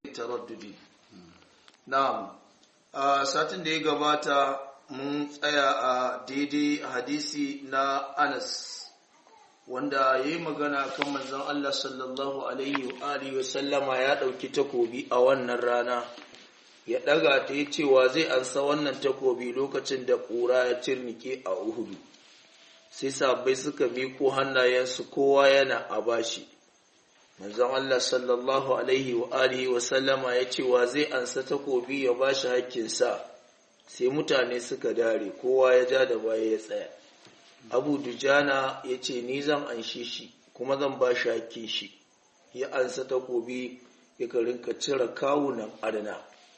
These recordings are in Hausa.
taraddudi na'am a satin da ya gabata mun tsaya a daidai hadisi na Anas wanda ya yi magana kan manzon Allah sallallahu alaihi wa alihi wa sallama ya ɗauki takobi a wannan rana ya ɗaga ta yi cewa zai ansa wannan takobi lokacin da ƙura ya cirnike a Uhudu sai sabai suka miko hannayensu kowa yana a bashi manzon Allah sallallahu alaihi wa alihi wa sallama ya ce wa zai ansa takobi ya bashi hakkinsa sai mutane suka dare kowa ya ja da baya ya tsaya abu dujana ya ce ni zan anshe shi kuma zan ba shi hakkin shi ya ansa takobi ya rinka cire kawunan adana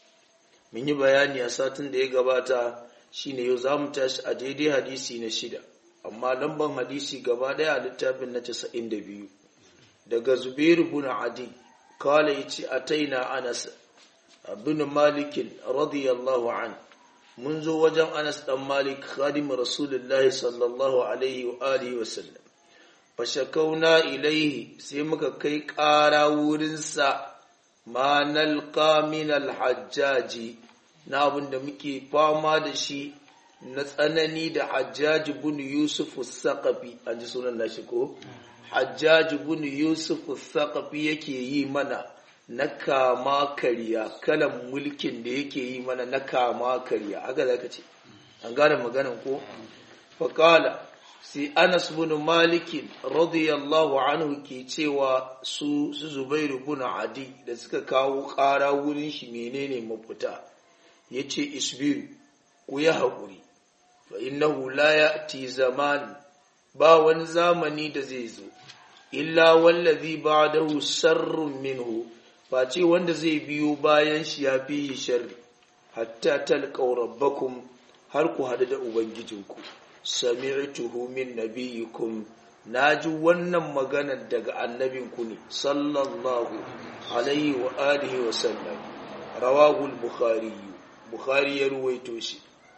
mun yi bayani a satin da ya gabata shine yau za mu tashi a daidai hadisi na shida amma lamban hadisi gaba daya a littafin na casa'in da biyu daga zubairu bin adi kala ya ce a taina anas bin malikin radiyallahu an mun zo wajen anas dan malik khadim rasulullahi sallallahu alaihi wa alihi wa sallam fashakauna ilaihi sai muka kai ƙara wurinsa ma nalqa min alhajjaji na abin da muke fama da shi na tsanani da hajjaji bin yusuf saqafi an ji sunan nashi ko hajjaji bin yusuf saqafi yake yi mana na kama karya kalan mulkin da yake yi mana na kama karya haka zaka ce an gane maganan ko faqala sai Anas bin Malik radiyallahu anhu ke cewa su su Zubairu bin Adi da suka kawo ƙara wurin shi menene mafita yace isbiru ku yi haƙuri fa innahu la ya'ti zaman ba wani zamani da zai zo illa wallazi ba'dahu sharrun minhu face wanda zai biyo bayan shi ya fi sharri hatta talqaw rabbakum har ku hadu da ubangijinku sami'tuhu min nabiyikum naji wannan maganar daga annabinku ne sallallahu alaihi wa alihi wa sallam rawahu al-bukhari bukhari ya ruwaito shi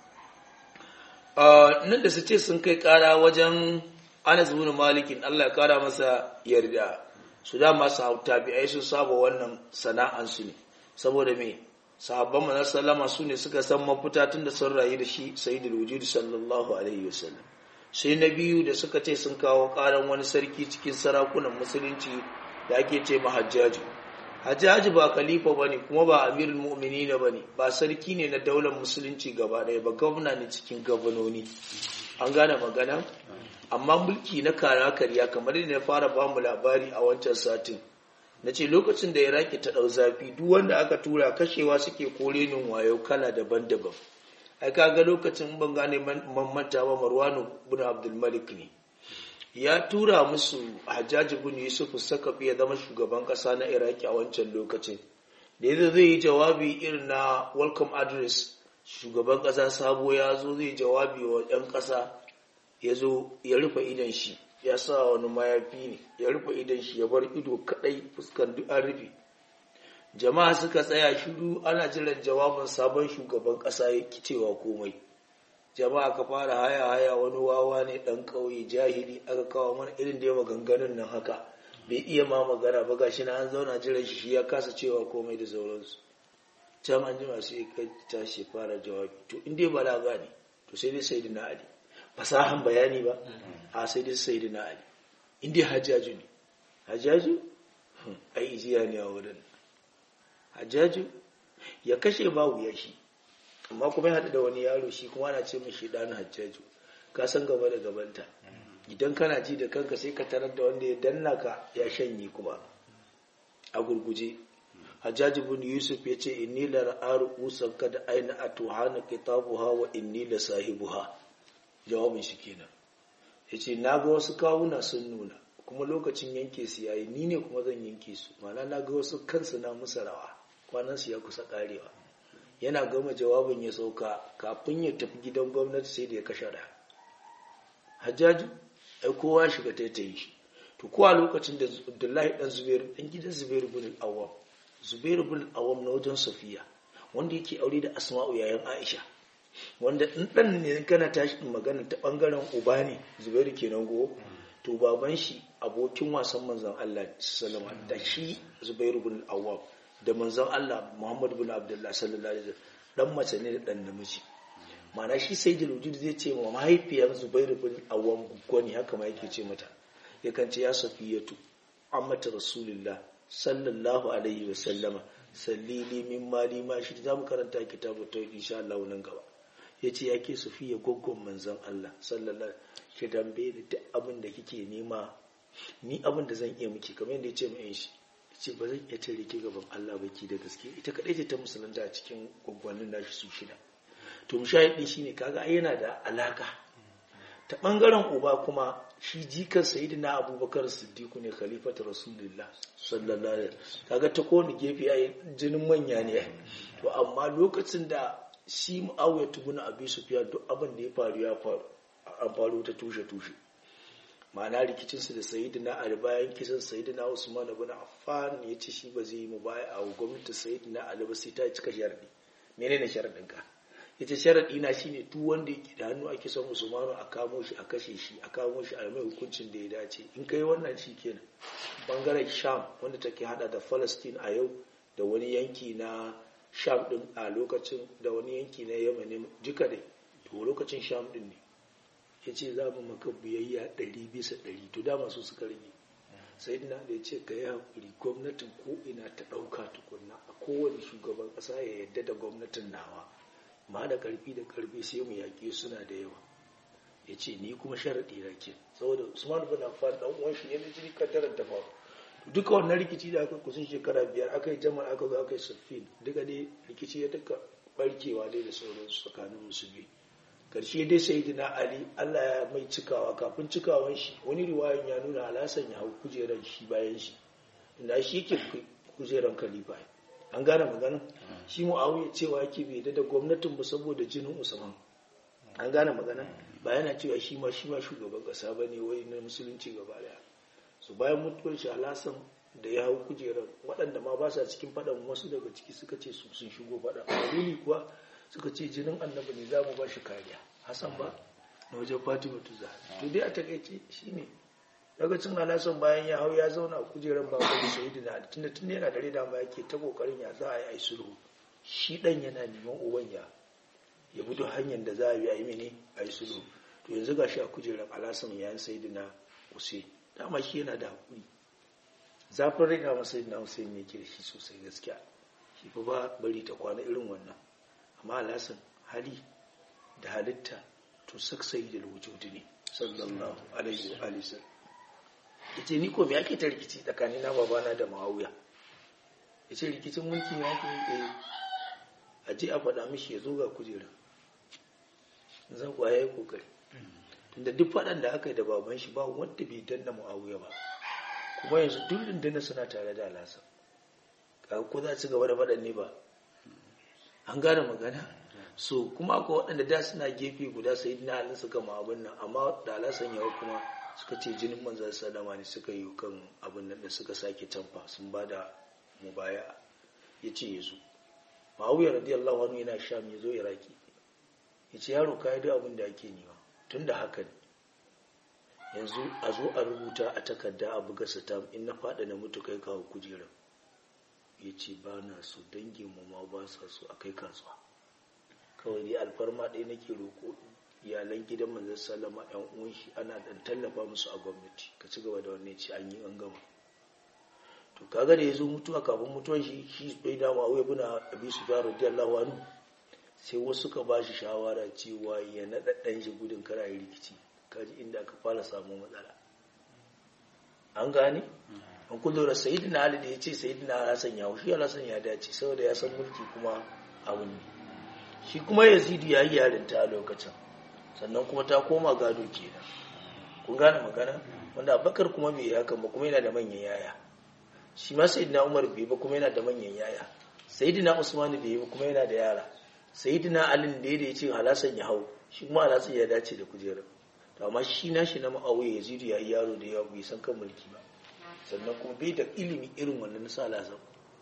nan da su ce sun kai kara wajen Anas bin Malikin Allah ya kara masa yarda su da masu tabi'ai sun saba wannan sana'ansu ne saboda me sahabban manzon sallama su ne suka san mafita tun da sun rayu da shi sayyidul wujud sallallahu alaihi wasallam sai na biyu da suka ce sun kawo karan wani sarki cikin sarakunan musulunci da ake ce mahajjaji hajjaji ba khalifa bane kuma ba amirul mu'minin bane ba sarki ne na daular musulunci gaba ɗaya ba gwamna ne cikin gabanoni an gane magana amma mulki na kara karya kamar da na fara ba mu labari a wancan satin na ce lokacin da iraki ta ɗau zafi duk wanda aka tura kashewa suke korenin wayo kala daban-daban ai kaga lokacin ban gane manta ba marwanu bin abdulmalik ne ya tura musu hajjaji bin yusuf sakafi ya zama shugaban ƙasa na iraki a wancan lokacin da yadda zai yi jawabi irin na welcome address shugaban ƙasa sabo ya zo zai jawabi wa 'yan ƙasa ya zo ya rufe idan shi ya sa wani mayafi ne ya rufe idan shi ya bar ido kadai fuskan duk an rufe jama'a suka tsaya shiru ana jiran jawabin sabon shugaban kasa ya cewa komai jama'a ka fara haya haya wani wawa ne dan kauye jahili aka kawo mana irin da ya maganganun nan haka bai iya ma magana ba gashi na an zauna jiran shi ya kasa cewa komai da sauransu can an jima sai ka tashi fara jawabi to in dai balaga ne to sai dai sai na ali fasahan bayani ba a sai dai sai na ali inda hajjaju ne hajjaju ai ijiya ne a wurin hajjaju ya kashe babu ya shi amma kuma ya haɗu da wani yaro shi kuma ana ce mashi ɗan hajjaju ka san gaba da gabanta idan kana ji da kanka sai ka tarar da wanda ya danna ka ya shanye kuma a gurguje hajjaji bin yusuf ya ce inni la ra'aru usan kada aina atuhana kitabuha wa inni la sahibuha jawabin shi kenan ya ce na ga wasu kawuna sun nuna kuma lokacin yanke su yayi ni ne kuma zan yanke su mana na ga wasu kansu na musu rawa kwanan su ya kusa karewa yana gama jawabin ya sauka kafin ya tafi gidan gwamnati sai da ya kashe da hajjaju ai kowa shiga taitayi shi to kowa lokacin da abdullahi dan zubairu dan gidan zubairu bin awam zubairu bin awam na wajen safiya wanda yake aure da asma'u yayin aisha wanda in ɗan ne kana tashi magana ta ɓangaren uba ne zubairu kenan go to baban shi abokin wasan manzan Allah sallama da shi zubairu bin awwam da manzon Allah Muhammad bin Abdullah sallallahu alaihi wasallam dan mace ne da dan namiji mana shi sai jaludin zai ce wa mahaifiyar Zubair bin Awwam gwani haka ma yake ce mata yakan ce ya safiyatu ammata rasulullah sallallahu alaihi wasallama sallili min mali ma shi za mu karanta kitabu ta insha Allah nan gaba yace yake safiya goggon manzon Allah sallallahu ki dambe da duk abin da kike nema ni abin da zan iya miki kamar yadda yace mai shi ce ba zan iya tare ki gaban Allah ba ki da gaske ita kadai ce ta musulunta a cikin gwaggwannin nashi su shida to mushahidi shine kaga ai yana da alaka ta bangaren uba kuma shi jikan sayyidina abubakar siddiqu ne khalifatu rasulullah sallallahu alaihi kaga ta kowane gefe ai jinin manya ne to amma lokacin da shi muawiya tubuna abi sufyan duk abin da ya faru ya faru an faru ta tushe tushe ma'ana rikicinsu da sayidina ali bayan kisan sayidina usman ibn affan ya ce shi ba zai yi mu baya a gwamnati sayidina ali ba sai ta cika sharadi menene sharadin ka yace sharadi na shine duk wanda yake da hannu a kisan usman a kamo shi a kashe shi a kamo shi a mai hukuncin da ya dace in kai wannan shi kenan bangaren sham wanda take hada da palestine a yau da wani yanki na sham din a lokacin da wani yanki na yemen duka dai to lokacin sham din ne ya ce za mu maka biyayya ɗari bisa ɗari to dama su suka rage sai dina da ya ce ka yi haƙuri gwamnatin ko ina ta ɗauka tukunna a kowane shugaban ƙasa ya yadda da gwamnatin nawa ma da ƙarfi da ƙarfi sai mu yaƙi suna da yawa ya ce ni kuma sharaɗi na ke saboda usman bin affan ɗan uwan shi ne na jini kaddarar da faru duka wannan rikici da aka kusan shekara biyar aka yi jama'a aka zo aka yi saffin duka dai rikici ya duka barkewa dai da sauransu tsakanin musulmi karshe dai sai na ali allah ya mai cikawa kafin cikawan shi wani riwayan ya nuna alasan ya hau kujeran shi bayan shi inda shi yake kujeran khalifa an gane maganin shi mu'awiya cewa yake bai da gwamnatin ba saboda jinin usman an gane magana ba yana cewa shi ma shi ma shugaban kasa ba ne wai na musulunci gaba daya su bayan mutuwar shi alasan da ya hau kujeran waɗanda ma ba sa cikin faɗan wasu daga ciki suka ce su sun shigo faɗa dalili kuwa suka ce jinin annabi ne za mu ba shi kariya hassan ba na wajen fatima tuza to dai a takaice shi ne lokacin alasan bayan ya hau ya zauna a kujerar babu da shahidu na tunda tun yana dare da ma yake ta kokarin ya za a yi a sulhu shi dan yana neman uban ya ya bi duk hanyar da za a yi a yi mene a yi sulhu to yanzu ga shi a kujerar alasan yayin sayidu na hussein dama shi yana da hakuri zafin rai dama sayidu na hussein ne ke da shi sosai gaskiya shi fa ba bari ta kwana irin wannan amma alasan hali da halitta to saksayi da wujudi ne sallallahu alaihi wa alihi yace ni ko me yake ta rikici tsakanin na babana da Muawiya yace rikicin mulki ne yake eh a je a faɗa mishi ya zo ga kujera zan kuwa yayi kokari tunda duk faɗan da aka yi da baban shi ba wanda bai danna Muawiya ba kuma yanzu duk rundunar suna tare da Alhassan kaga ko za su gaba da faɗan ne ba an gane magana so kuma akwai waɗanda da suna gefe guda sai na halin suka ma abin nan amma da alasan yawa kuma suka ce jinin manzan salama ne suka yi kan abin nan da suka sake tamfa sun ba da mubaya ya ce ya zo ma'awuyar radiyallahu anhu yana sham ya zo iraki ya ce yaro ka yi duk abin da ake nema tun da haka ne yanzu a zo a rubuta a takarda a buga satam in na faɗa na mutu kai kawo kujerar ya ce ba na so dangin mu ma ba sa so a kai kasuwa kawai dai alfarma ɗaya nake roƙo iyalan gidan manzon sallama yan uwan shi ana dan tallafa musu a gwamnati ka ci gaba da wannan ci an yi an gama to kaga da yazo mutuwa kafin mutuwan shi shi bai da ma'awiya bin abi sufyan radiyallahu anhu sai wasu ka bashi shawara cewa ya naɗa ɗan shi gudun kara yi rikici kaji inda aka fara samu matsala an gane an kullu da sayyidina ali da yace sayyidina hasan ya shi hasan ya dace saboda ya san mulki kuma abun ne shi kuma yazidu ya yi yarinta a lokacin sannan kuma ta koma gado kenan kun gane magana wanda abakar kuma bai haka ba kuma yana da manyan yaya shi ma sayyidina umar bai ba kuma yana da manyan yaya sayyidina usman bai ba kuma yana da yara sayyidina ali da ya ce halasan ya hau shi kuma halasan ya dace da kujerar to amma shi na shi na ma'auye yazidu ya yi yaro da yawa bai san kan mulki ba sannan kuma bai da ilimi irin wannan na sa halasan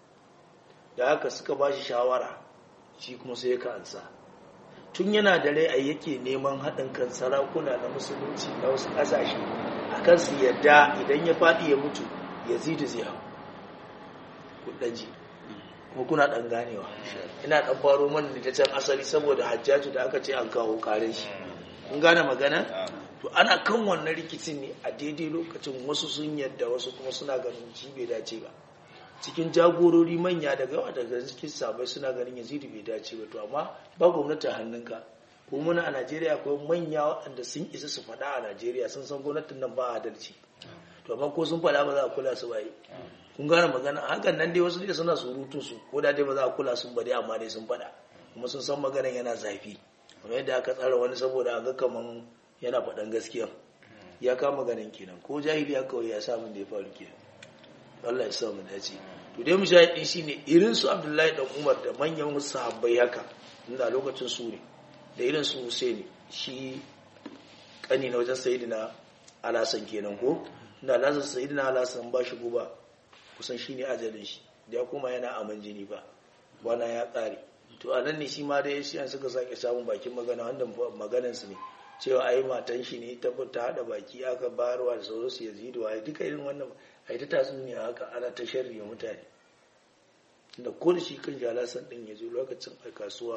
da haka suka ba shi shawara shi kuma sai ya ansa tun yana da rai a yake neman haɗin kan sarakuna na musulunci na wasu ƙasashe a kan su yadda idan ya faɗi ya mutu ya zidu zai hau kudaji kuma kuna dan ganewa ina dan faro mana da can asali saboda hajjaju da aka ce an kawo karin shi kun gane magana to ana kan wannan rikicin ne a daidai lokacin wasu sun yadda wasu kuma suna ganin shi bai dace ba cikin jagorori manya daga yawa daga cikin sabai suna ganin yazidu bai dace ba to amma ba gwamnati a hannunka ko muna a najeriya akwai manya waɗanda sun isa su faɗa a najeriya sun san gwamnatin nan ba adalci to amma ko sun faɗa ba za a kula su ba yi kun gane magana hakan nan dai wasu dai suna surutun su ko da dai ba za a kula sun ba dai amma dai sun faɗa kuma sun san maganan yana zafi kamar yadda aka tsara wani saboda a ga kaman yana faɗan gaskiya ya kama ganin kenan ko jahili ya kawai ya samu da ya faru kenan Allah ya sa mu dace to dai mu shahidi shine irin su Abdullahi dan Umar da manyan sahabbai haka inda lokacin su ne da irin su Husaini shi kani na wajen Sayyidina Alhassan kenan ko inda Alhassan Sayyidina Alhassan ba shi guba kusan shine ajalin shi da ya kuma yana aman jini ba bana ya tsare to a nan ne shi ma dai shi an suka sake samun bakin magana wanda maganan su ne cewa ai matan shi ne ta ta hada baki aka bayarwa da sauransu yazidu ai duka irin wannan ai ta tatsuniya haka ana ta sharri mutane da ko da shi kan jalasan din ya zo lokacin a kasuwa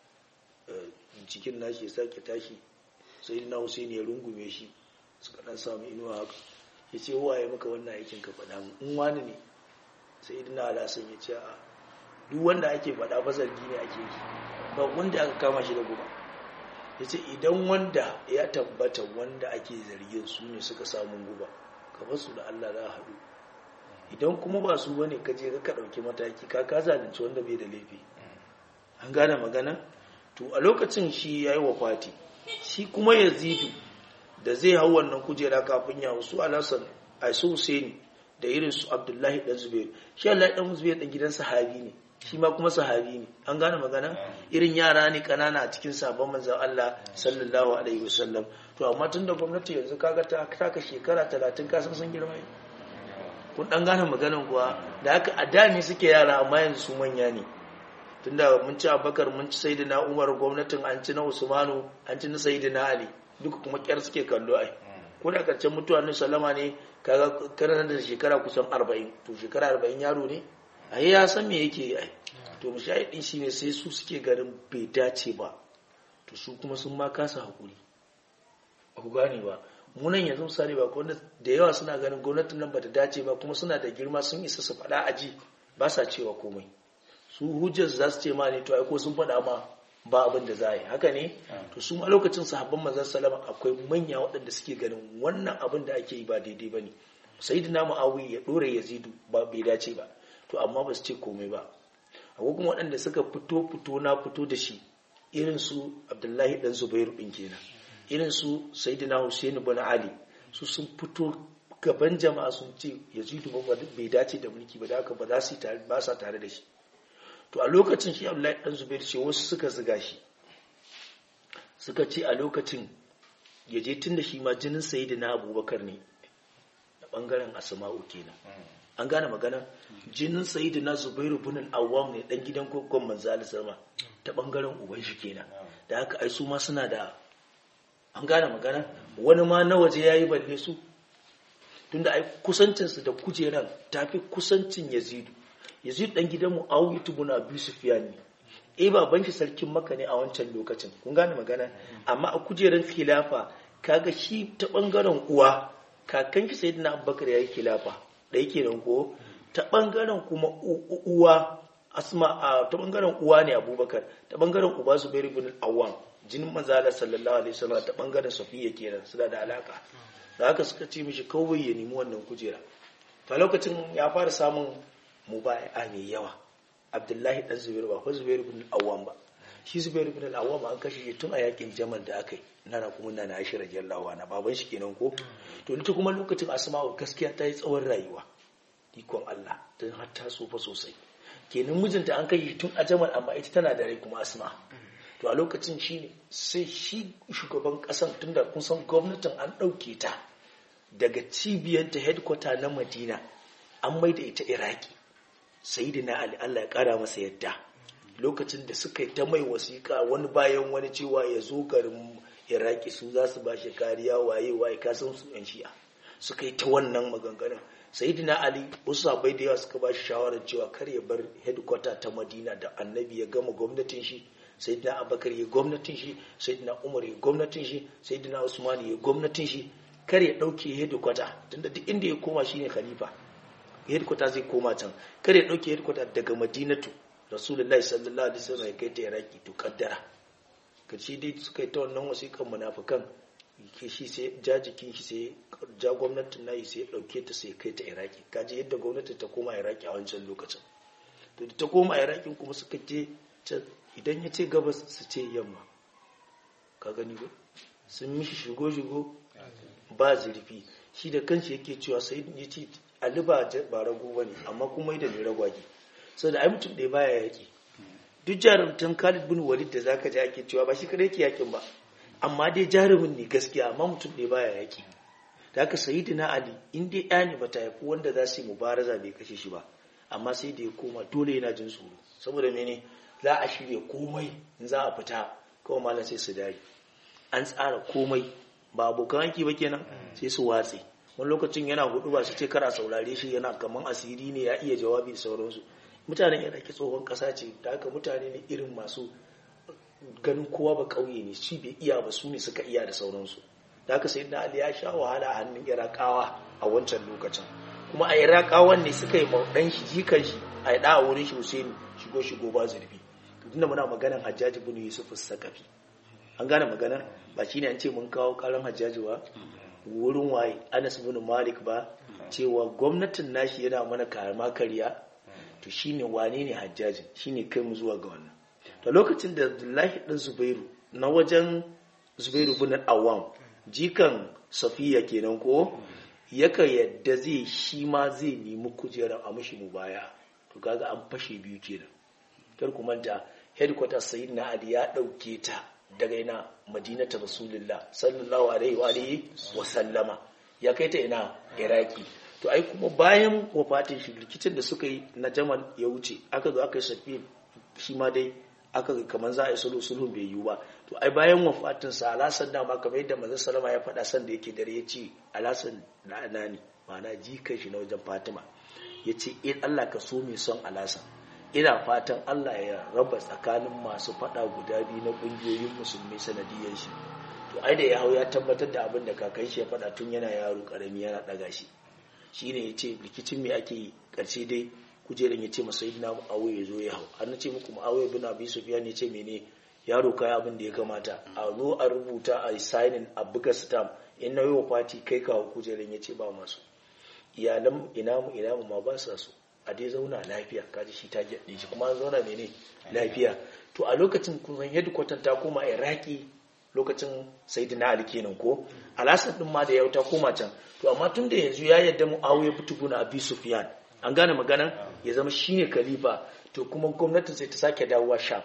cikin nashi ya sake tashi sai na Hussein ya rungume shi suka dan samu inuwa haka ya ce waye maka wannan aikin ka faɗa mu in wani ne sai idina alasan ya ce a duk wanda ake faɗa fa zargi ne ake yi ba wanda aka kama shi da guba ya ce idan wanda ya tabbata wanda ake zargin su ne suka samun guba ka basu da Allah za a haɗu idan kuma ba su bane ka je ka ɗauki mataki ka ka zalunci wanda bai da laifi an gane magana to a lokacin shi ya yi wafati shi kuma yazidu da zai hau wannan kujera kafin ya wasu alasan a su husaini da irin su abdullahi dan zubairu shi Allah dan zubairu dan gidan sahabi ne shi ma kuma sahabi ne an gane magana irin yara ne kanana a cikin sabon manzon Allah sallallahu alaihi wasallam to amma tun da gwamnati yanzu kaga ta taka shekara 30 ka san sun girma kun dan gane maganan kuwa da haka a da ne suke yara amma yanzu su manya ne tunda mun ci Abubakar mun ci Sayyidina Umar gwamnatin an ci na Usmanu an ci na Sayyidina Ali duka kuma kyar suke kallo ai ko da karshen mutuwa ne salama ne kaga kana da shekara kusan 40 to shekara 40 yaro ne ai ya san me yake ai to mushahidin shine sai su suke garin bai dace ba to su kuma sun ma kasa hakuri ba ku gane ba munan yanzu misali ba wanda da yawa suna ganin gwamnatin nan bata dace ba kuma suna da girma sun isa su faɗa aji ba sa cewa komai su hujjar za su ce ma ne to ai ko sun faɗa ma ba abin da za a yi haka ne to su ma lokacin sahabban manzon salama akwai manya waɗanda suke ganin wannan abin da ake yi ba daidai ba ne sayyidina muawiya ya dore yazidu ba bai dace ba to amma ba su ce komai ba akwai kuma waɗanda suka fito fito na fito da shi irin su abdullahi dan zubairu ɗin kenan irin su sayyidina husaini bin ali su sun fito gaban jama'a sun ce yazidu ba bai dace da mulki ba da haka ba za su ba sa tare da shi to a lokacin shi abdullahi dan zubairu ce wasu suka ziga shi suka ce a lokacin ya je tun da shi ma jinin sayyidina abubakar ne da bangaren asma'u kenan an gane magana jinin sayyidina zubairu bin al-awwam ne dan gidan kokon manzo Allah sama ta bangaren uban shi kenan da haka ai su ma suna da an gane magana wani ma na waje yayi balle su tunda ai kusancin su da kujeran tafi kusancin Yazidu Yazid dan gidan Muawiya ibn Abi Sufyan ne eh baban shi sarkin Makka ne a wancan lokacin kun gane magana amma a kujeran khilafa kaga shi ta bangaren uwa kakan shi sayyidina Abubakar yayi khilafa da yake nan ko ta bangaren kuma uwa asma a ta bangaren uwa ne abubakar ta bangaren uba su bai ribin awam jinin manzala sallallahu alaihi wasallam ta bangaren safiya kenan suna da alaka da haka suka ce mishi kawai ya nemi wannan kujera ta lokacin ya fara samun mubai'a mai yawa abdullahi dan zubair ba ko zubair ibn awam ba shi zubair ibn awam an kashe shi tun a yakin jamal da aka yi nana kuma nana aisha radiyallahu anha baban shi kenan ko to ita kuma lokacin asma'u gaskiya ta yi tsawon rayuwa ikon Allah ta har ta tsufa sosai kenan mijinta an kai tun a jamal amma ita tana da rai kuma asma to a lokacin shi ne sai shi shugaban kasan tunda kun san gwamnatin an ɗauke ta daga cibiyanta headquarter na madina an maida ita iraki sayyidina ali Allah ya kara masa yadda lokacin da suka yi ta mai wasiƙa wani bayan wani cewa ya zo garin iraki su za su ba shi kariya waye waye kasan su yan shi'a suka yi ta wannan maganganun sayyidina ali wasu sabai da yawa suka ba shi shawarar cewa kar ya bar headquarter ta madina da annabi ya gama gwamnatin shi sayyidina abakar ya gwamnatin shi sayyidina umar ya gwamnatin shi sayyidina usman ya gwamnatin shi kar ya dauke headquarter tunda duk inda ya koma shine khalifa headquarter zai koma can kar ya dauke headquarter daga madinatu rasulullahi sallallahu alaihi wasallam ya kai ta iraki to kaddara karshe dai suka yi ta wannan wasiƙan munafikan ke shi sai ja jikin shi sai ja gwamnatin nayi sai ya dauke ta sai kai ta iraki kaji yadda gwamnati ta koma iraki a wancan lokacin to da ta koma iraki kuma suka je idan ya ce gabas su ce yamma ka gani ba sun mishi shigo shigo ba zurfi shi da kanshi yake cewa sai ya ce ali ba ba rago bane amma kuma da ne ragwage saboda ai mutum ɗaya baya yaki duk jarumtan Khalid bin Walid da zaka ji ake cewa ba shi kadai yake yakin ba amma dai jarumin ne gaskiya amma mutum ɗaya baya yaki da haka sayyidina Ali in dai ɗaya ne bata haifi wanda za su yi mubaraza bai kashe shi ba amma sai da ya koma dole yana jin tsoro saboda mene za a shirya komai in za a fita kawai malam sai su dare an tsara komai ba abokan aiki ba kenan sai su watse wani lokacin yana hudu ba su ce kara saurare shi yana kaman asiri ne ya iya jawabi da sauransu mutanen yana ke tsohon kasa ce da haka mutane ne irin masu ganin kowa ba kauye ne shi bai iya ba su ne suka iya da sauransu da haka sai na ali ya sha wahala a hannun irakawa a wancan lokacin kuma a irakawan ne suka yi dan shi jikan shi a yi a wurin shi husaini shigo shigo ba zurfi tunda muna maganan hajjaji bin yusuf sakafi an gane maganar ba shine an ce mun kawo karan hajjaji ba wurin waye anas bin malik ba cewa gwamnatin nashi yana mana karama kariya to shine wane ne hajjajin shine kai mu zuwa ga wannan to lokacin da abdullahi dan zubairu na wajen zubairu bin awam jikan safiya kenan ko yaka yadda zai shi ma zai nemi kujerar a mashi mubaya to kaga an fashe biyu kenan kar ku manta headquarters sayyidina ali ya dauke ta daga ina madinata rasulullah sallallahu alaihi wa alihi wa sallama ya kai ta ina iraki to ai kuma bayan wafatin shi rikicin da suka yi na jamal ya wuce aka zo aka yi shafi shi ma dai aka ga kamar za a yi sulhu sulhu bai yiwu ba to ai bayan wafatin sa alasan da ma kamar yadda manzon sallama ya faɗa san da yake dare ya ce alasan na anani ma'ana jikan shi na wajen fatima ya ce in Allah ka so mai son alasan ina fatan Allah ya raba tsakanin masu fada guda biyu na kungiyoyin musulmi sanadiyar shi to ai da ya hau ya tabbatar da abin da kakan shi ya fada tun yana yaro karami yana daga shi shine yace rikicin me ake yi karshe dai kujeran yace masa ibn awu ya zo ya hau an nace muku muawiya ibn abi sufyan yace mene yaro kai abin da ya kamata a zo a rubuta a signing a buga stamp in na yi wa fati kai kawo kujeran yace ba masu iyalan ina mu ina mu ma ba sa so a dai zauna lafiya kaji shi ta gyaɗe shi kuma an zauna mene lafiya to a lokacin kun headquarter ta koma iraki lokacin sayyidina ali kenan ko alasan din ma da yau ta koma can to amma tun da yanzu ya yadda muawiya butuguna abi sufyan an gane maganan ya zama shine khalifa to kuma gwamnatin sai ta sake dawowa sham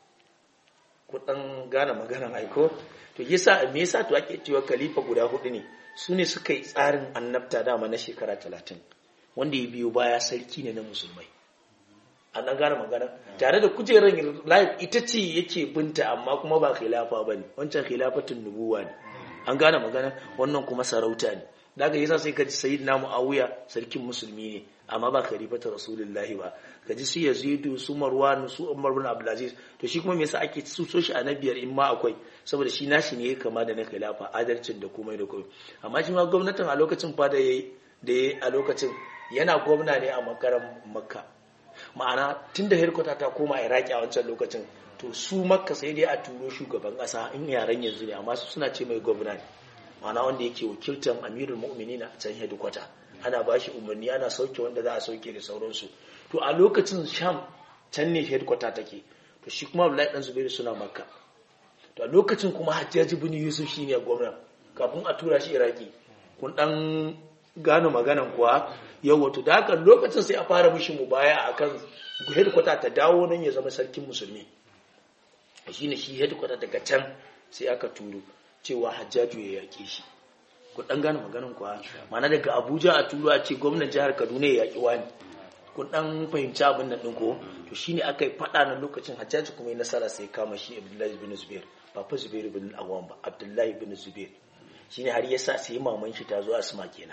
ku dan gane maganan aiko to yasa me yasa to ake cewa khalifa guda hudu ne su ne suka yi tsarin annabta dama na shekara talatin wanda ya biyo baya sarki ne na musulmai an dan gane magana tare da kujerar life ita ce yake binta amma kuma ba khilafa bane wancan khilafatun nubuwa ne an gane magana wannan kuma sarauta ne daga yasa sai kaji sayyidina muawiya sarkin musulmi ne amma ba khalifatu rasulullahi ba kaji su yazidu su marwan su umar bin abdulaziz to shi kuma me yasa ake suso shi a nabiyar in ma akwai saboda shi nashi ne kama da na khilafa adalcin da komai da komai amma shi ma gwamnatin a lokacin fa da yayi da yayi a lokacin yana gwamna ne a makaran makka ma'ana tun da herkota ta koma iraki a wancan lokacin to su makka sai dai a turo shugaban ƙasa in yaren yanzu ne amma su suna ce mai gwamna ne ma'ana wanda yake wakiltar amirul mu'minin a can hedikwata ana ba shi umarni ana sauke wanda za a sauke da sauransu to a lokacin sham can ne hedikwata take to shi kuma abdullahi dan zubairu suna makka to a lokacin kuma hajjaji bin yusuf shine gwamna kafin a tura shi iraki kun dan gano maganan kuwa yau wato da haka lokacin sai a fara mishi mu baya akan headquarter ta dawo nan ya zama sarkin musulmi shine shi headquarter daga can sai aka turo cewa hajjaju ya yake shi ku dan gano maganan kuwa mana daga abuja a turo a ce gwamnan jihar kaduna ya yaki wani ku dan fahimci abin nan din ko to shine aka yi fada na lokacin hajjaji kuma ya nasara sai kama shi abdullahi bin zubair ba fa zubair bin awam ba abdullahi bin zubair shine har yasa sai maman shi ta zo asma kenan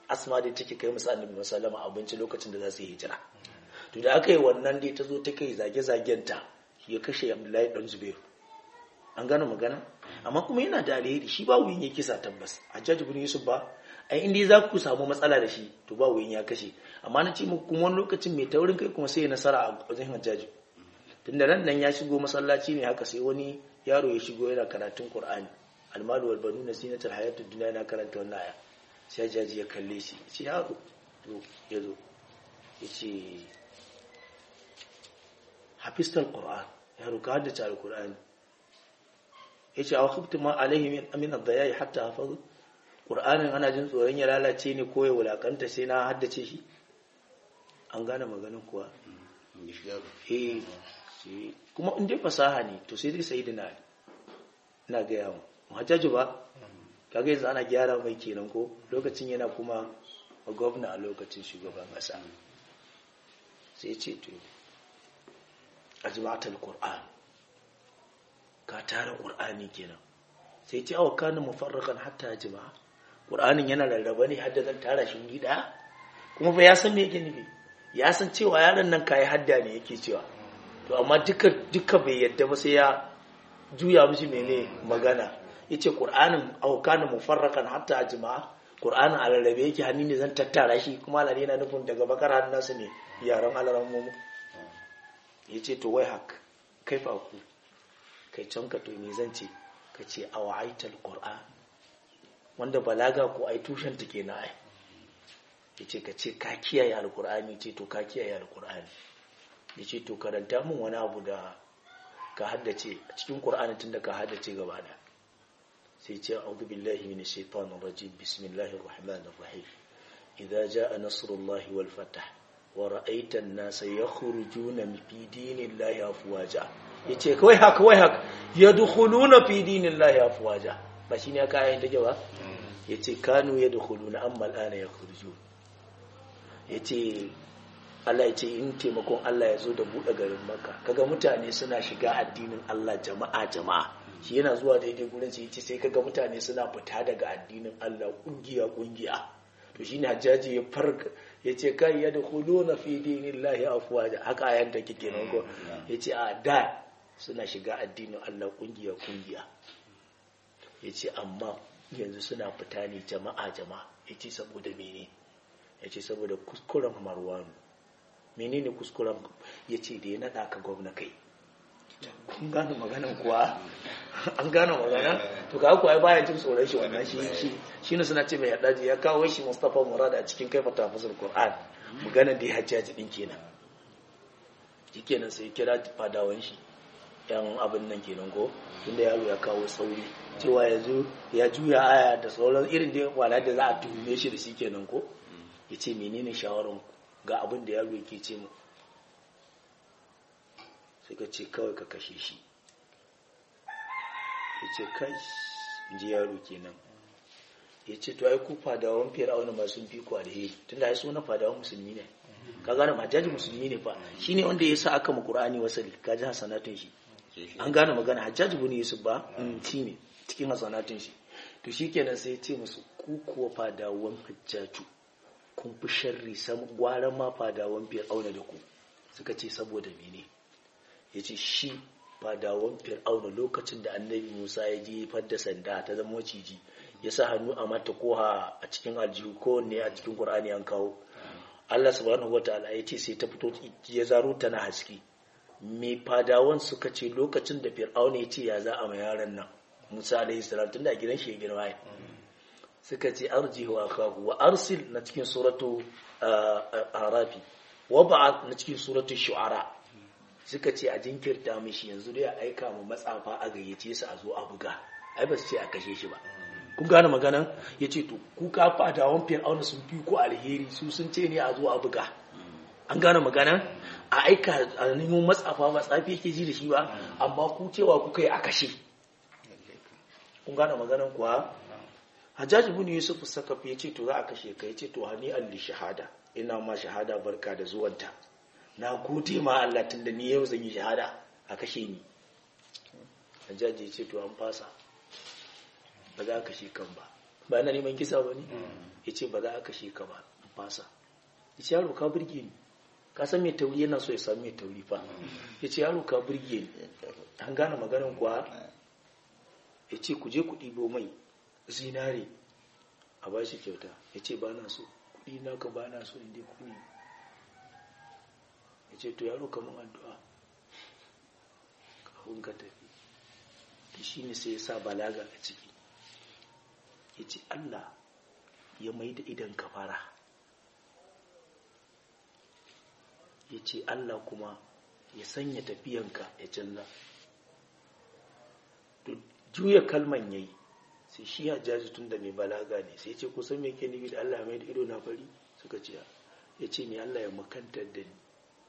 asma da take kai musu annabi musallama abinci lokacin da za su yi hijira to da aka yi wannan dai ta zo ta kai zage-zagenta ya kashe abdullahi dan zubairu an gano magana amma kuma yana da alheri shi ba wuyin ya kisa tabbas a jaji bin yusuf ba ai inda za ku samu matsala da shi to ba wuyin ya kashe amma na ce muku kuma wani lokacin mai taurin kai kuma sai ya nasara a wajen hajjaji tunda nan nan ya shigo masallaci ne haka sai wani yaro ya shigo yana karatun qur'ani almalu wal banuna zinatul hayatud dunya yana karanta wannan aya sai hajjaji ya kalle shi ya ce yaro to ya zo ya ce hafistal qur'an yaro ka haddace alqur'ani yace aw khiftu ma alaihi min amin ad-daya'i hatta hafazu qur'anin ana jin tsoron ya lalace ne ko ya wulakanta sai na haddace shi an gane maganin kuwa eh kuma in dai fasaha ne to sai dai sayyidina ali ina ga yawo muhajjaju ba kaga yanzu ana gyara mai kenan ko lokacin yana kuma gwamna a lokacin shugaban kasa sai ce to ajma'atul qur'an ka tara ƙur'ani kenan sai ce awa kana mufarrakan hatta jima'a ƙur'anin yana rarraba ne hadda zan tara shi wuri ɗaya kuma fa ya san me yake nufi ya san cewa yaron nan kayi hadda ne yake cewa to amma duka duka bai yadda ba sai ya juya mishi mene magana yace ƙur'anin awa kana mufarrakan hatta jima'a ƙur'anin a rarrabe yake hannu ne zan tattara shi kuma Allah yana nufin daga bakar hannunsa ne yaran alaran mu yace to wai hak kaifa ku kai can ka to me zan ce ka ce a wa'aitar ƙur'an wanda balaga ko ai tushen ta kenan ai ya ce ka ce ka kiyaye alƙur'ani ce to ka kiyaye alƙur'ani ya ce to karanta min wani abu da ka haddace a cikin ƙur'ani tun da ka haddace gaba da sai ce a'udhu billahi minash shaitanir rajim bismillahir rahmanir rahim idza jaa nasrullahi wal fath wa ra'aita an-nasa yakhrujuna fi dinillahi afwaja ya ce kawai haka kawai haka ya dukuluna fi dinin lahi afuwaja ba shi ne aka ayin take ba ya ce kanu ya dukuluna an mal'ana ya kurju ya ce Allah ya ce in taimakon Allah ya zo da buɗe garin maka kaga mutane suna shiga addinin Allah jama'a jama'a shi yana zuwa daidai gurin sai ce sai kaga mutane suna fita daga addinin Allah kungiya kungiya to shine hajjaji ya farka ya ce kai ya dukuluna fi dinin lahi afuwaja haka ayan take kenan ko ya ce a da suna shiga addinin Allah kungiya-kungiya ya ce amma yanzu suna fita ne jama'a-jama'a ya ce saboda mene ya ce saboda kuskuren marwanu mene ne kuskuren ya ce da ya naɗa ka gwamna kai kun gane maganan kuwa an gane magana to ka kuwa baya jin tsoron shi wannan shi shi shi ne suna ce mai haɗaji ya kawo shi mustapha murada a cikin kaifa tafasar qur'an maganar da ya hajjaji din kenan shi kenan sai kira fadawan shi yan abin nan kenan ko tunda yaro ya kawo sauri cewa yanzu ya juya aya da sauran irin da wala da za a tuhume shi da shi kenan ko ya ce menene shawaran ga abin da yaro yake ce mu sai ka ce kawai ka kashe shi ya ce kai ji yaro kenan ya ce to ai ku fadawan fir'auna masu fi ku alheri tunda ai suna fadawan musulmi ne ka gane majaji musulmi ne fa shine wanda ya sa aka mu qur'ani wasali ka ji hasanatun shi an gane magana hajjaji bin yusuf ba shi ne cikin hasanatun shi to shikenan sai ya ce musu ku kuwa fadawan hajjaju kun fi sharri sam gwara ma fadawan fir'auna da ku suka ce saboda mene ya ce shi fadawan fir'auna lokacin da annabi musa ya je fadda sanda ta zama ciji ya sa hannu a mata koha a cikin aljihu ko ne a cikin qur'ani an kawo Allah subhanahu wataala ya ce sai ta fito ya zaro tana haske me fadawan suka ce lokacin da fir'auna ya ce ya za a ma yaran nan musa alaihi salam tunda a gidan shi ya girma ya suka ce arjihu akahu wa arsil na cikin suratu arafi wa ba'ath na cikin suratu shu'ara suka ce a jinkirta mishi yanzu dai a aika mu matsafa a gayyace su a zo a buga ai ba su ce a kashe shi ba kun gane magana ya ce to ku ka fadawan fir'auna sun fi ku alheri su sun ce ne a zo a buga an gane magana a aika a nemo matsafa matsafi yake ji da shi ba amma ku cewa kuka yi a kashe kun gane maganan kuwa hajjaji bin yusuf sakafi ya ce to za a kashe ka ya ce to hani alli shahada ina ma shahada barka da zuwanta na gode ma Allah tunda ni yau zan yi shahada a kashe ni hajjaji ya ce to an fasa ba za a kashe kan ba ba na neman kisa ba ne ya ce ba za a kashe ka ba in fasa ya ce yaro ka burge ni ka san mai tauri yana so ya sami mai tauri fa ya ce yaro ka burge ni an gane maganin kuwa ya ce ku je ku ɗibo mai zinare a ba shi kyauta ya ce ba na so kuɗi na ka ba na so inda ku ne ya ce to yaro kamar addu'a kafin ka tafi da shi ne sai ya sa balaga a ciki ya ce Allah ya mai da idan ka fara ya ce Allah kuma ya sanya tafiyanka ya canza juya kalman yayi sai shi ya jaji tun da mai balaga ne sai ce kusan me ke nufi da Allah ya mai da ido na fari suka ce ya ce ne Allah ya makantar da ni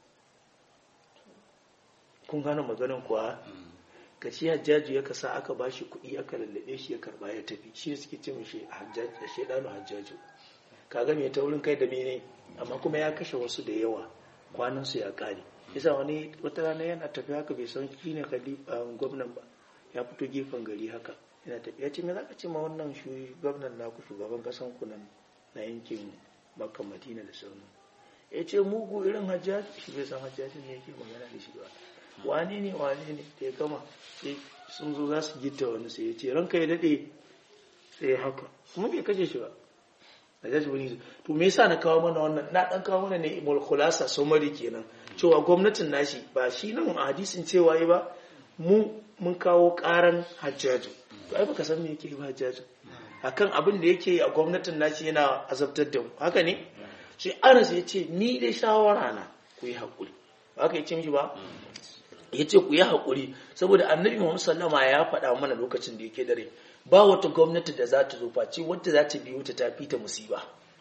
kun gane maganin kuwa ka ce hajjaji ya kasa aka ba shi kuɗi aka lallabe shi ya karba ya tafi shi suke ce mishi hajjaji shaidanu hajjaji ka ga mai taurin kai da mene amma kuma ya kashe wasu da yawa kwanan su ya kare yasa wani wata rana yana tafi haka bai san shi ne gwamnan ba ya fito gefen gari haka yana tafi ya ce me zaka ce ma wannan gwamnan naku shugaban kasan ku nan na yankin makka madina da sauran ya ce mugu irin hajjaji shi bai san hajjaji ne yake magana da shi ba wane ne wane ne da ya gama sai sun zo za su gita wani sai ya ce ranka ya daɗe sai ya haka kuma bai kashe shi ba a jaji wani to me yasa na kawo mana wannan na dan kawo mana ne imul khulasa somari kenan cewa gwamnatin nashi ba shi nan a hadisin cewa yi ba mu mun kawo karan hajjaju to ai baka san me yake ba hajjaju akan abin da yake a gwamnatin nashi yana azabtar da mu haka ne sai anas ya ce ni dai shawara na ku yi haƙuri ba haka ya ce mishi ba ya ce ku yi haƙuri saboda annabi Muhammad sallama ya faɗa mana lokacin da yake dare ba wata gwamnati da za ta zo face wadda za ta biyo ta tafi ta musiba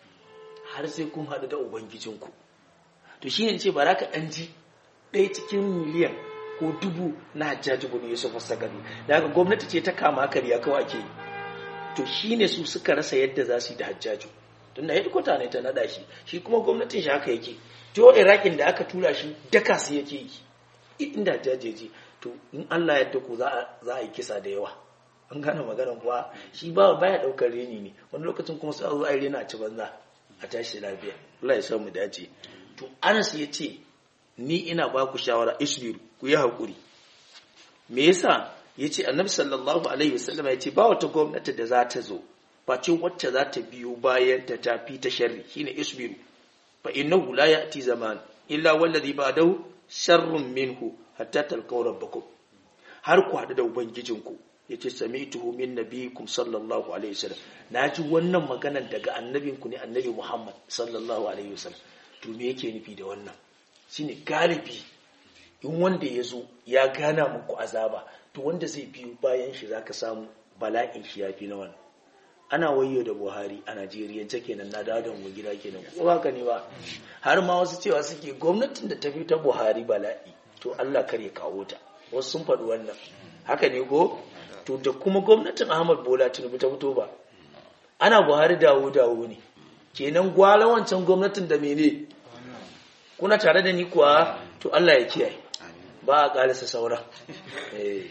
har sai kun haɗu da ubangijinku to shi ne ce ba za ka ɗan ji ɗaya cikin miliyan ko dubu na hajjaji bin yusuf sagari da haka gwamnati ce ta kama kariya kawai ake yi to shi ne su suka rasa yadda za su yi da hajjaju tun da headquarter ne ta naɗa shi shi kuma gwamnatin shi haka yake jo irakin da aka tura shi daka su yake yi inda jajeji to in Allah ya ku za a yi kisa da yawa an gane maganar kuwa shi ba baya daukar reni ne wani lokacin kuma sai a zo a yi rena a ci banza a tashi lafiya Allah ya sa mu dace to Anas ya ce ni ina ba ku shawara isbiru ku yi hakuri me yasa ya ce annabi sallallahu alaihi wasallam ya ce ba wata gwamnati da za ta zo face wacce za ta biyo bayan ta tafi ta sharri shine isbiru fa innahu la ya'ti zaman illa wallazi ba'dahu sharrun minhu hatta talqaw rabbakum har ku hadu da ubangijinku yace sami'tuhu min nabiyikum sallallahu alaihi wasallam naji wannan maganar daga annabinku ne annabi Muhammad sallallahu alaihi wasallam to me yake nufi da wannan shine galibi in wanda ya zo ya gana muku azaba to wanda zai biyo bayan shi zaka samu bala'in shi yafi na wannan ana wayo da Buhari a Najeriya ta kenan na dawo da mu gida kenan ko haka ne ba har ma wasu cewa suke gwamnatin da ta fi ta Buhari bala'i to Allah kar ya kawo ta wasu sun faɗi wannan haka ne ko to da kuma gwamnatin Ahmad Bola Tinubu ta fito ba ana Buhari dawo dawo ne kenan gwala wancan gwamnatin da mene kuna tare da ni kuwa to Allah ya kiyaye ba a ƙalisa saura eh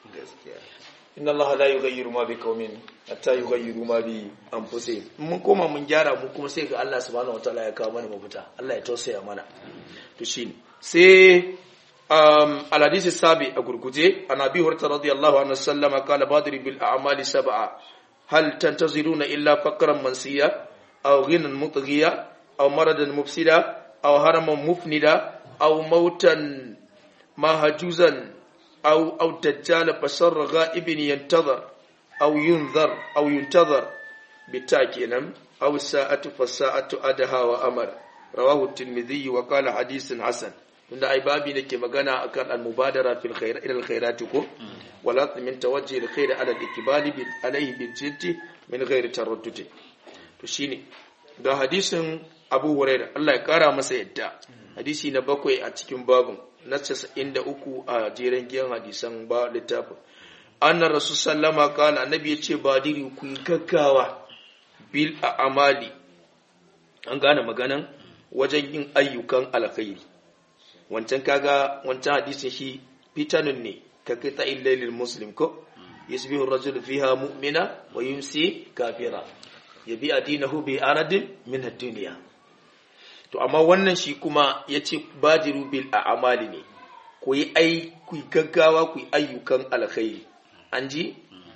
inna Allah la yughayyiru ma biqaumin hatta yughayyiru ma bi anfusihim mun koma mun gyara mu kuma sai ga Allah subhanahu wataala ya kawo mana mafita Allah ya tausaya mana to shine sai um alhadisi sabi a gurguje an abi hurta radiyallahu anhu sallama qala badri bil a'mali sab'a hal tantaziruna illa faqran mansiya aw ghinan mutghiya aw maradan mufsida aw haraman mufnida aw mautan mahjuzan أو أو دجال فسر غائب ينتظر أو ينذر أو ينتظر بالتاكينم أو الساعة فالساعة أدها وأمر رواه الترمذي وقال حديث حسن tunda ai babi nake magana akan al-mubadara fil khair ila al-khairat ko wala min tawajjuh al-khair ala al-ikbali bil alayhi bil jiddi min ghairi taraddud to shine ga hadisin Abu Hurairah Allah ya kara masa yadda hadisi na bakwai a cikin babun na casa'in da uku a jeren giyan hadisan ba littafin annan rasu sallama kala annabi ya ce ba diri ku yi gaggawa bil a amali an gane maganan wajen yin ayyukan alkhairi wancan kaga wancan hadisin shi fitanun ne ka kai ta illailil muslim ko yusbihu ar-rajulu fiha mu'mina wa yumsi kafira yabi adinahu bi aradin min ad-dunya to amma wannan shi kuma yace badiru bil a'mali ne ku yi ai ku yi gaggawa ku yi ayyukan alkhairi an ji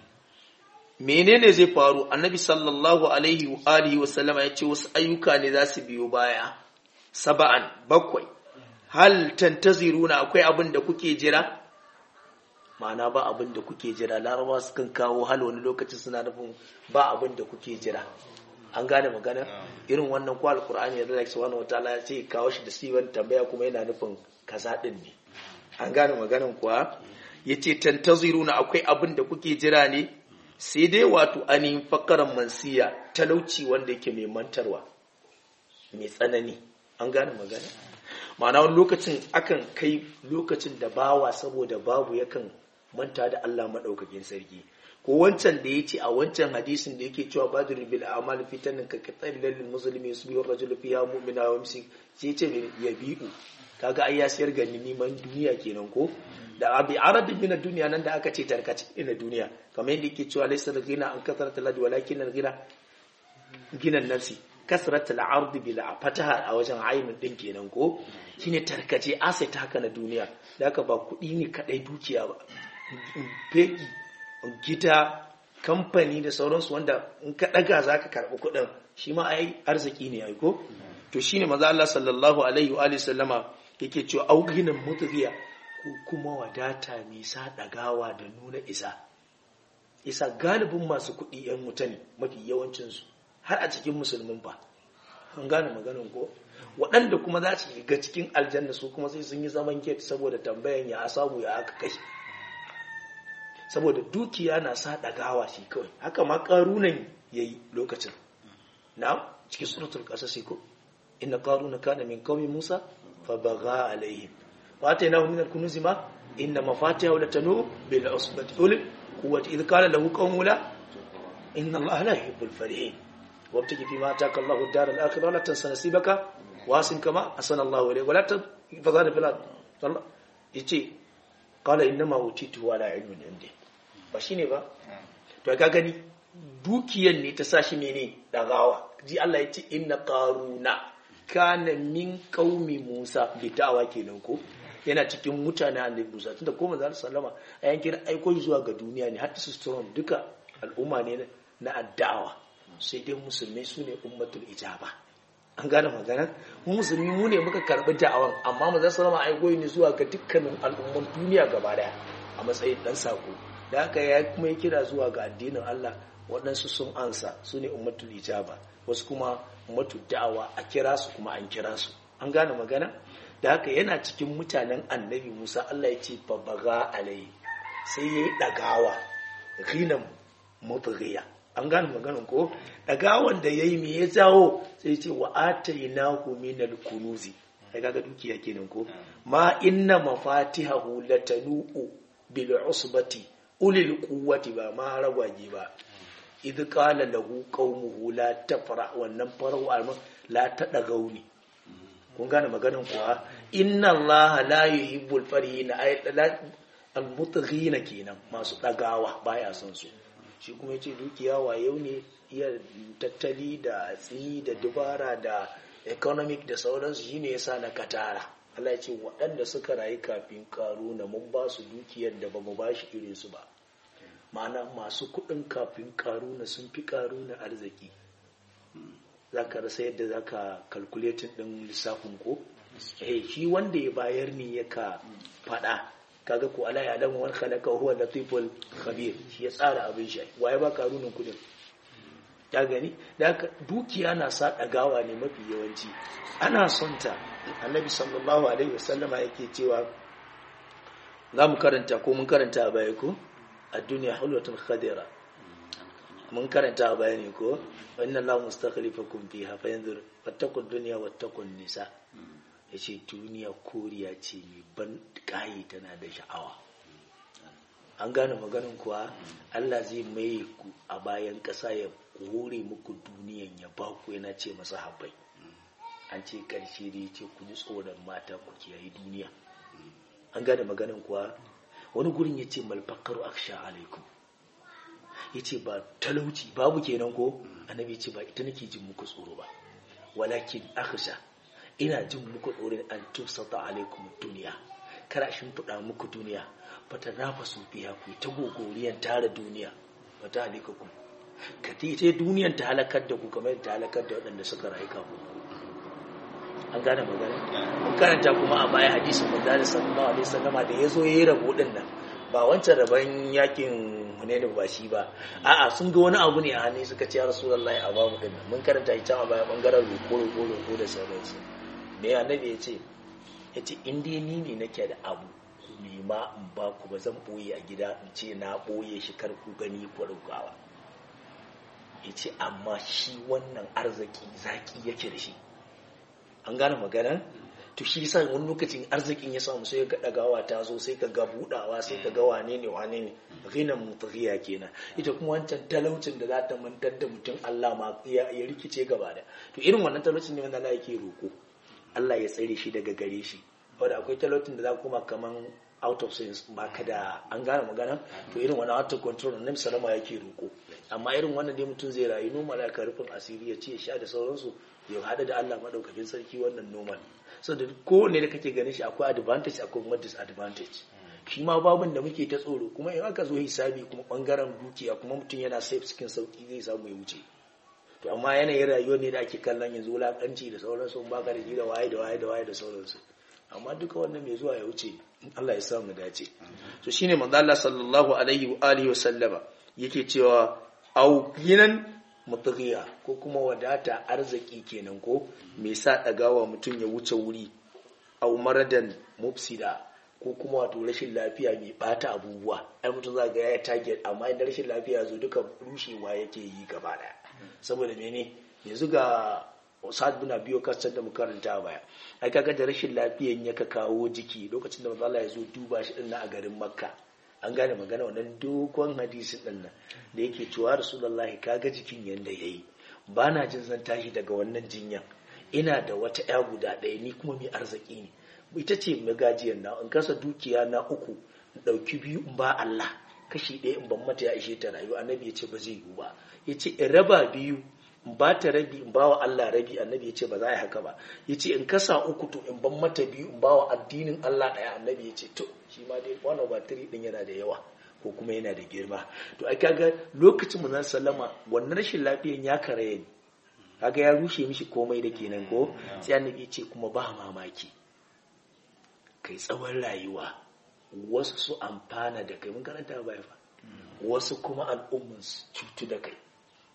menene zai faru annabi sallallahu alaihi wa alihi wa sallama yace wasu ayyuka ne za su biyo baya saba'an bakwai hal tantaziruna akwai abin da kuke jira ma'ana ba abin da kuke jira larabawa sukan kawo hal wani lokacin suna nufin ba abin da kuke jira an gane magana irin wannan ko alkur'ani ya zai subhanahu wataala ya ce kawo shi da siwan tambaya kuma yana nufin kaza din ne an gane maganan kuwa yace tantaziruna akwai abin da kuke jira ne sai dai wato ainihin fakaran mansiya talauci wanda yake mai mantarwa mai tsanani an gane magana ma'ana wani lokacin akan kai lokacin da bawa saboda babu yakan manta da Allah maɗaukakin sarki ko wancan da ya ce a wancan hadisin da yake cewa badir bil amal fitanin ka katsari lallin musulmi su biyu rajul fiya mu'mina wa musi sai ce ya bi'u kaga ai ya siyar ga neman duniya kenan ko da abi aradin min duniya nan da aka ce tarkace ina duniya kamar yadda yake cewa laysa al-ghina an kasarata ladi walakin al-ghina ginan nafsi kasratul ardi bila fataha a wajen ainin din kenan ko shine tarkace asset haka na duniya da haka ba kudi ne kadai dukiya ba fegi gida kamfani da sauransu wanda in ka daga zaka karbi kudin shi ma ai arziki ne ai ko to shine maza Allah sallallahu alaihi wa alihi sallama yake cewa auginan mutghiya ko kuma wadata mai sa dagawa da nuna isa isa galibin masu kudi yan mutane mafi yawancinsu har a cikin musulmin ba an gane maganin ko waɗanda kuma za su shiga cikin aljanna su kuma sai sun yi zaman gate saboda tambayan ya samu ya aka kai saboda dukiya na sa ɗagawa shi kawai haka ma ƙarunan ya yi lokacin na cikin suratul ƙasashe ko inna ƙaruna kana min kawai musa fa baga alaihim wa ta yana min al-kunuzi ma inna mafatiha la tanu bil usbati ulil quwwati idh qala lahu qawmula inna allaha la yuhibbul farihin وابتغي فيما اتاك الله الدار الاخره ولا تنس نصيبك واسن كما احسن الله اليك ولا تفضل في الارض الله yace qala innama utitu ala ilmin indi ba shine ba to ka gani dukiyan ne ta sashi mene dagawa ji Allah yace inna qaruna kana min qaumi Musa bi da'awa kenan ko yana cikin mutane annabi Musa tunda ko manzo sallama a yankin aiko zuwa ga duniya ne har su storm duka al'umma ne na addawa sai dai musulmai su ne ummatul ijaba an gane magana mu musulmi mu ne muka karbi da'awan amma mu zasu rama aigoyi ne zuwa ga dukkanin al'umman duniya gaba daya a matsayin dan sako da haka ya kuma yi kira zuwa ga addinin Allah waɗansu sun ansa su ne ummatul ijaba wasu kuma ummatul da'awa a kira su kuma an kira su an gane magana da haka yana cikin mutanen annabi Musa Allah ya ce babaga alai sai yayi dagawa ghinan mutghiya an gane maganin ko daga wanda ya yi mai ya jawo sai ce wa atainahu minal kunuzi ai kaga dukiya kenan ko ma inna mafatihahu latanu'u bil usbati ulil quwwati ba ma ragwaje ba idh qala lahu qaumuhu la tafra wannan farau alman la tadagauni kun gane maganin kuwa inna allaha la yuhibbul farihin ay al mutghina kenan masu dagawa baya son su shi kuma ce dukiya yau ne iya tattali da tsini da dubara da economic da sauransu shine yasa na katara Allah ya ce waɗanda suka rayu kafin karuna mun ba su dukiyar da ba mu ba shi irin su ba ma'ana masu kuɗin kafin karuna sun fi karuna arziki za ka rasa yadda za ka kalkuletin ɗin lissafin ko eh shi wanda ya bayar ne ya ka faɗa kaga ko ala ya lamu wani khalaqa huwa latiful khabir shi ya tsara abin shi waye ba karunin kudin ya gani da haka dukiya na sa dagawa ne mafi yawanci ana son ta annabi sallallahu alaihi wasallama yake cewa za mu karanta ko mun karanta a baya ko a duniya hulwatun khadira mun karanta a baya ne ko wa inna allaha mustakhlifakum fiha fa yanzur fattaqud dunya wattaqun nisa ya ce duniya koriya ce mai ban ƙayi tana da sha'awa an gane maganin kuwa Allah zai mai ku a bayan ƙasa ya hore muku duniyan ya ba ku yana ce masa habai an ce ƙarshe da ya ce ku ji tsoron mata ku kiyaye duniya an gane maganin kuwa wani gurin ya ce malfakaru aksha alaikum yace ba talauci babu kenan ko annabi yace ba ita nake jin muku tsoro ba walakin akhsha ina jin muku tsoron an tusata alaikum duniya kar a shimfiɗa muku duniya fata nafa su biya ku ta gogoriyan tara duniya fata alikakum ka ta duniyan ta halakar da ku kamar ta halakar da waɗanda suka rayu kafin ku an gane magana mun karanta kuma a baya hadisin manzo sallallahu alaihi wasallama da yazo yayi rabo din nan ba wancan rabon yakin Hunayn ba shi ba a'a sun ga wani abu ne a hannu suka ce ya rasulullahi a bamu din nan mun karanta shi can a baya bangaren roko roko roko da sauransu me annabi ya ce ya ce in dai ni ne nake da abu ku nema in ba ku ba zan boye a gida in ce na boye shi kar ku gani ku rugawa ya ce amma shi wannan arziki zaki yake da shi an gane magana to shi sa wani lokacin arzikin ya samu sai ga dagawa ta zo sai ka ga budawa sai ka ga wane ne wane ne ghinan mutaghiya kenan ita kuma wancan talaucin da za ta mantar da mutum Allah ma ya rikice gaba da to irin wannan talaucin ne wanda Allah yake roko Allah ya tsare shi daga gare shi wanda akwai talaucin da za kuma kaman out of sense ba ka da an gane magana to irin wannan out of control annabi salama yake roko amma irin wannan dai mutum zai rayu normal aka rufin asiri ya ce sha da sauransu ya hada da Allah madaukakin sarki wannan normal so da kowanne da kake ganin shi akwai advantage akwai kuma disadvantage shi ma babun da muke ta tsoro kuma in aka zo hisabi kuma bangaren dukiya kuma mutum yana safe cikin sauki zai samu ya wuce to amma yanayin rayuwar ne da ake kallon yanzu wulakanci da sauransu ba ka da ji da waye da waye da waye da sauransu amma duka wannan mai zuwa ya wuce Allah ya sa mu dace so shine manzo Allah sallallahu alaihi wa alihi wa sallama yake cewa au ginan mutaghiya ko kuma wadata arziki kenan ko me sa dagawa mutum ya wuce wuri au maradan mufsida ko kuma wato rashin lafiya mai bata abubuwa ai mutum za ga ya target amma idan rashin lafiya zo duka rushewa yake yi gaba daya saboda mene yanzu ga Sa'ad bin Abi Waqqas da muka karanta baya ai kaga da rashin lafiyan ya ka kawo jiki lokacin da manzo Allah ya zo duba shi din a garin Makka an gane magana wannan dogon hadisin din nan da yake cewa Rasulullahi kaga jikin yanda yayi ba na jin zan tashi daga wannan jinyan ina da wata ya guda ɗaya ni kuma mai arziki ne ita ce magajiyar na in kasa dukiya na uku in ɗauki biyu in ba Allah kashi ɗaya in ban mata ya ishe ta rayu annabi ya ce ba zai yiwu ba ya ce in raba biyu in ba ta rabi in ba wa Allah rabi annabi ya ce ba za a yi haka ba ya ce in kasa uku to in ban mata biyu in ba wa addinin Allah ɗaya annabi ya ce to shi ma dai one over three ɗin yana da yawa ko kuma yana da girma to ai kaga lokacin mu zan sallama wannan rashin lafiyan ya karaye ni kaga ya rushe mishi komai da kenan ko sai annabi ya ce kuma ba mamaki kai tsawon rayuwa wasu su amfana da kai mun karanta ba fa wasu kuma al'umman su cutu da kai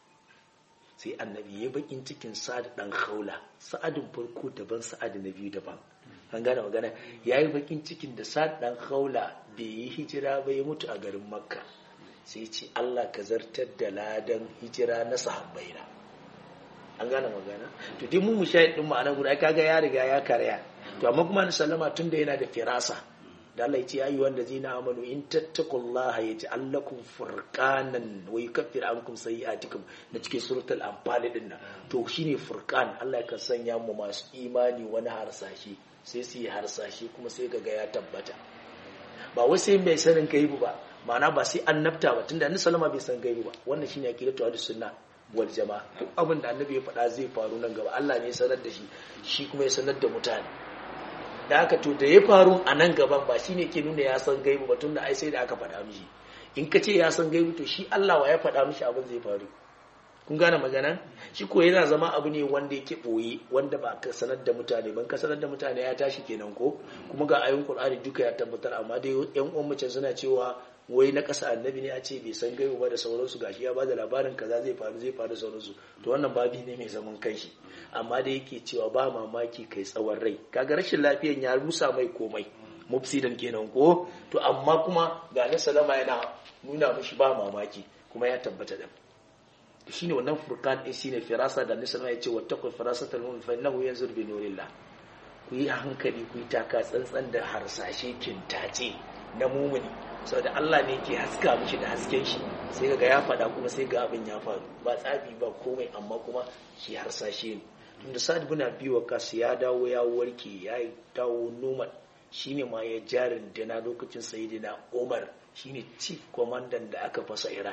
sai annabi ya bakin cikin sa'ad dan haula sa'adin farko daban sa'ad na biyu daban an gane magana ya yi bakin cikin da sa'ad dan haula bai yi hijira ba ya mutu a garin makka sai ce allah ka zartar da ladan hijira na sahabbaina an gane magana to duk mu mushahid din ma'ana guda kaga ya riga ya karya to amma kuma na sallama tunda yana da firasa da Allah ya ce ayi wanda zina amanu in tattaqullaha yaj'al lakum furqanan wa yukaffir ankum sayi'atikum na cikin suratul anfal din nan to shine furqan Allah kan sanya mu masu imani wani harsashi sai su yi harsashi kuma sai kaga ya tabbata ba wai sai mai sanin gaibu ba ma'ana ba sai annabta ba tunda annabi sallama bai san gaibu ba wannan shine aqidatu ahlus sunna wal jama'a duk abin da annabi ya faɗa zai faru nan gaba Allah ne ya sanar da shi shi kuma ya sanar da mutane da haka to da ya faru a nan gaban ba shine ke nuna ya san gaibu ba tunda ai sai da aka faɗa mishi in ka ce ya san gaibu to shi Allah wa ya faɗa mishi abin zai faru kun gane magana shi ko yana zama abu ne wanda yake boye wanda ba ka sanar da mutane ban ka sanar da mutane ya tashi kenan ko kuma ga ayoyin Qur'ani duka ya tabbatar amma dai yan uwan mace suna cewa wai na ƙasa annabi ne a ce bai san gaibu ba da sauransu gashi ya bada labarin kaza zai faru zai faru sauransu to wannan babi ne mai zaman kanshi amma da yake cewa ba mamaki kai tsawon rai kaga rashin lafiyan ya rusa mai komai mufsidan kenan ko to amma kuma ga na salama yana nuna mishi ba mamaki kuma ya tabbata da shine wannan furqan din shine firasa da nisa ya ce wattaqul firasatal mu'min fa innahu yanzur bi nurillah ku yi hankali ku yi taka tsantsan da harsashe kintace na mumuni saboda Allah ne ke haska mishi da hasken shi sai ga ya faɗa kuma sai ga abin ya faru ba tsabi ba komai amma kuma shi harsashe ne tunda Sa'ad bin Abi Waqqas ya dawo ya warke ya dawo normal shine ma ya jarin dana lokacin Sayyidina Umar shine chief commandant da aka fasa Iran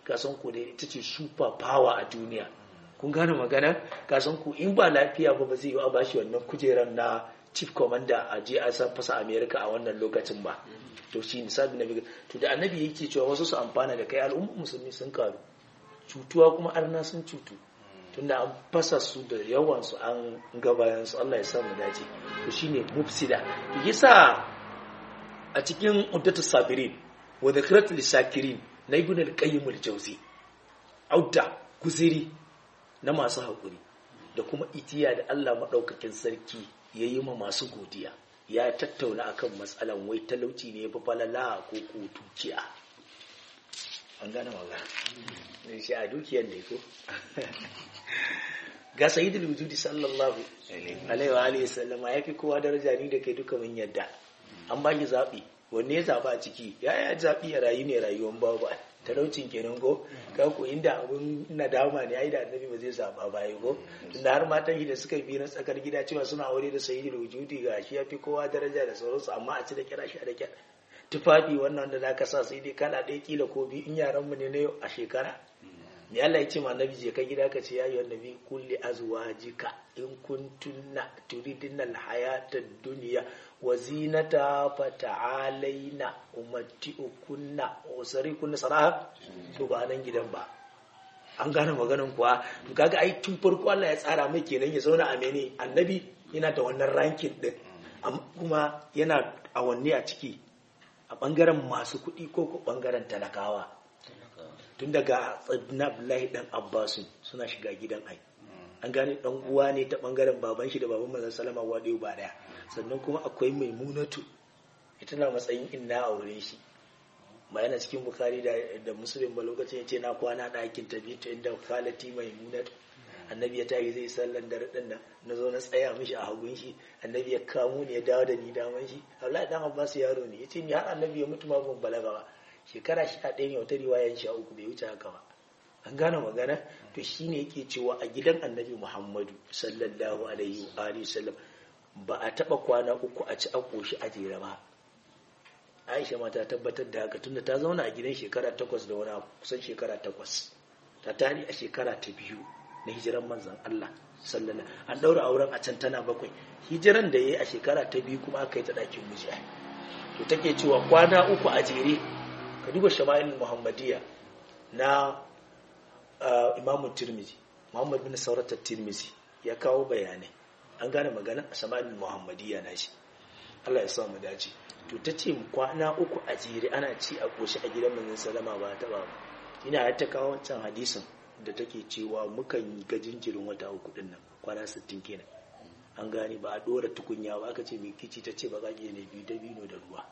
kasan ku da ita ce super power a duniya kun gane magana kasan ku in ba lafiya ba ba zai yi a bashi wannan kujerar na chief commander a je a san fasa america a wannan lokacin ba to shi ne sabi na to da annabi yake cewa wasu su amfana da kai al'ummar musulmi sun karu cutuwa kuma arna sun cutu tunda an fasa su da yawan su an gabayan su Allah ya samu dace to shine mufsida yasa a cikin uddatu sabirin wa dhikrat lisakirin na ibn al-qayyim al-jawzi auda guziri na masu hakuri da kuma itiya da Allah madaukakin sarki yayi ma masu godiya ya tattauna akan matsalan wai talauci ne fa falala ko ko tukiya an gane magana ne shi a dukiyar ne ko ga sayyidul wujudi sallallahu alaihi wa alihi sallama yafi kowa daraja ni da kai duka mun yadda an ba ki zabi wanne ya zaba a ciki ya ya zabi ya rayu ne rayuwar babu talaucin kenan ko ka ko inda abun nadama ne ai da annabi ba zai zaba ba yi ko tunda har matan shi da suka bi na tsakar gida cewa suna aure da sayyidul wujudi ga shi yafi kowa daraja da sauransu amma a ci da kira shi da kira tufafi wannan da zaka sa sai dai kana ɗaya kila ko biyu in yaran mu ne na yau a shekara me Allah ya ce ma annabi je ka gida ka ce ya yi annabi kulli azwajika in kuntunna turidina alhayata dunya wa zinata fata'alaina umatti'ukunna usarikunna saraha to ba nan gidan ba an gane maganan kuwa to kaga ai tun farko Allah ya tsara mai kenan ya zauna a mene annabi yana da wannan rankin din kuma yana awanni a ciki a bangaren masu kuɗi ko ko bangaren talakawa tun daga na Abdullahi dan Abbasu suna shiga gidan ai an gane dan uwa ne ta bangaren baban shi da baban manzon salama wa ɗaya ba daya sannan kuma akwai maimunatu ita na matsayin inna a wurin shi ba yana cikin bukari da da muslim ba lokacin ya ce na kwana ɗakin tabi ta inda khalati maimunatu annabi ya tayi zai sallan dare din nan na zo na tsaya mishi a hagun shi annabi ya kamo ni ya dawo da ni daman shi Abdullahi dan Abbas yaro ne yace ni har annabi ya mutu ma ban balaga ba shekara sha ɗaya ne wata riwayan sha uku bai wuce haka ba an gane magana to shine yake cewa a gidan annabi muhammadu sallallahu alaihi wa alihi sallam ba a taba kwana uku a ci a koshi a jere ba aisha ma ta tabbatar da haka tunda ta zauna a gidan shekara takwas da wani kusan shekara takwas ta tari a shekara ta biyu na hijiran manzan Allah sallallahu an daura auren a can tana bakwai hijiran da yayi a shekara ta biyu kuma aka yi ta ɗakin miji to take cewa kwana uku a jere ka duba shama'il muhammadiyya na imamu tirmizi muhammad bin sauratar tirmizi ya kawo bayanai an gane magana a shama'il muhammadiyya na shi allah ya samu dace to ta ce kwana uku a jere ana ci a koshi a gidan manzon salama ba ta ba ina ya ta kawo wancan hadisin da take cewa mukan ga jinjirin wata uku din nan kwana 60 kenan an gane ba a dora tukunya ba aka ce mai kici ta ce ba za ne biyu da bino da ruwa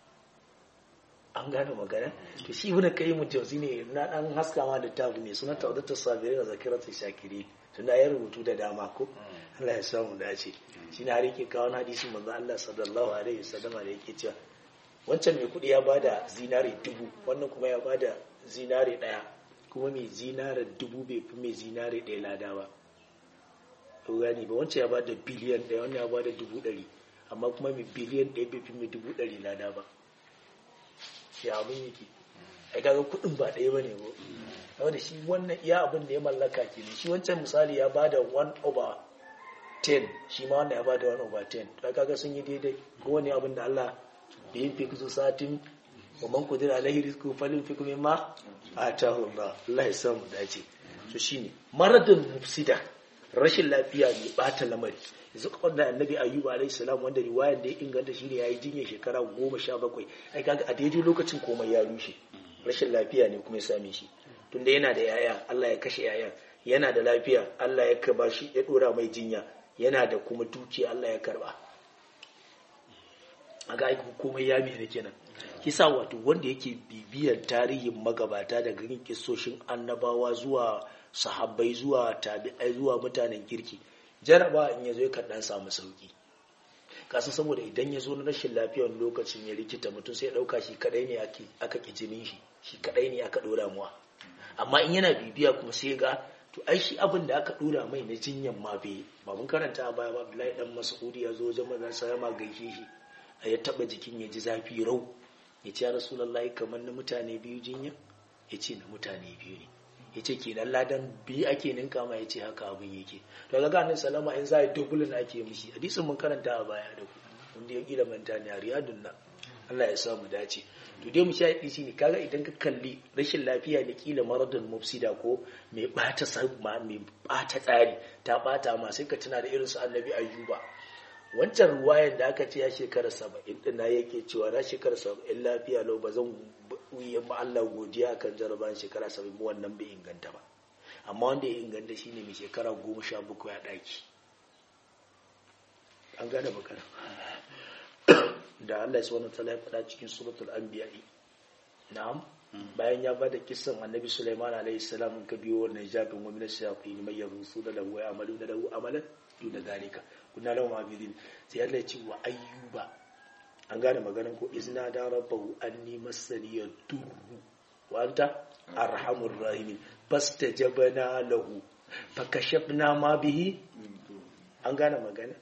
an gane magana to shi ibn qayyim jawzi ne na dan haska ma littafi ne sunan tawdatu sabirin da zakiratu shakiri tunda ya rubutu da dama ko Allah ya samu dace shi ne har yake kawo hadisin manzo Allah sallallahu alaihi wasallam da yake cewa wancan mai kudi ya bada zinare dubu wannan kuma ya bada zinare daya kuma mai zinare dubu bai fi mai zinare daya lada ba to gani ba wancan ya bada biliyan daya wannan ya bada dubu dari amma kuma mai biliyan daya bai fi mai dubu dari lada ba ya abin yake ai kaga kudin ba ɗaya bane ko saboda shi wannan iya abin da ya mallaka ke shi wancan misali ya bada 1 over 10 shi ma wannan ya bada 1 over 10 to kaga sun yi daidai ko wani abin da Allah da yin fiku satin wa man qadira alaihi rizqu falyunfiq mimma atahu Allah Allah ya samu dace to shine maradun mufsida rashin lafiya mai bata lamari yanzu kawai da annabi ayyuba alayhi salam wanda riwayar da ya inganta shine yayi jinya shekara goma sha bakwai ai kaga a daidai lokacin komai ya rushe rashin lafiya ne kuma ya same shi tunda yana da yaya Allah ya kashe yayan yana da lafiya Allah ya kaba shi ya dora mai jinya yana da kuma dukiya Allah ya karba a ga aiki komai ya mai kenan kisa wato wanda yake bibiyar tarihin magabata daga yin kisoshin annabawa zuwa sahabbai zuwa tabi'ai zuwa mutanen kirki jaraba in yazo yakan dan samu sauki kasan saboda idan ya zo na rashin lafiya wani lokacin ya rikita mutum sai ya dauka shi kadai ne aka ki jinin shi shi kadai ne aka dora muwa amma in yana bibiya kuma sai ga to ai shi abin da aka dora mai na jinyan ma bai ba mun karanta a baya ba Abdullahi dan Mas'udi ya zo wajen manzon sa ma gaishe shi ya taba jikin ya ji zafi rau ya ce ya rasulullahi kamar na mutane biyu jinya ya ce na mutane biyu ne ya ce kenan ladan biyu ake ninka ma ya ce haka abin yake to ga ganin salama in za a yi dubulin ake mishi hadisin mun karanta a baya da ku wanda ya kila manta ne a riyadun nan Allah ya samu dace to dai mu sha shi ne kaga idan ka kalli rashin lafiya da kila maradun mufsida ko mai bata sabma mai bata tsari ta bata ma sai ka tuna da irin su annabi ayyuba wancan ruwayan da aka ce ya shekara saba'in din na yake cewa na shekara saba'in lafiya lau ba zan yi ma Allah godiya kan jarabawan shekara saba'in wannan bai inganta ba amma wanda ya inganta shine mai shekara goma sha bakwai a ɗaki an gane magana da Allah subhanahu wa ta'ala ya faɗa cikin suratul anbiya na'am bayan ya bada kissan annabi Sulaiman alaihi salam ka biyo wannan jabin wa min ash-shayatin may yarusu da lahu amalu da lahu amalan duna zalika kunna lahu mabidin sai Allah ya ce wa ayyuba an gane maganan ko izna da rabbahu anni masani yadurru wa anta arhamur rahimin fastajabna lahu fakashafna ma bihi an gane magana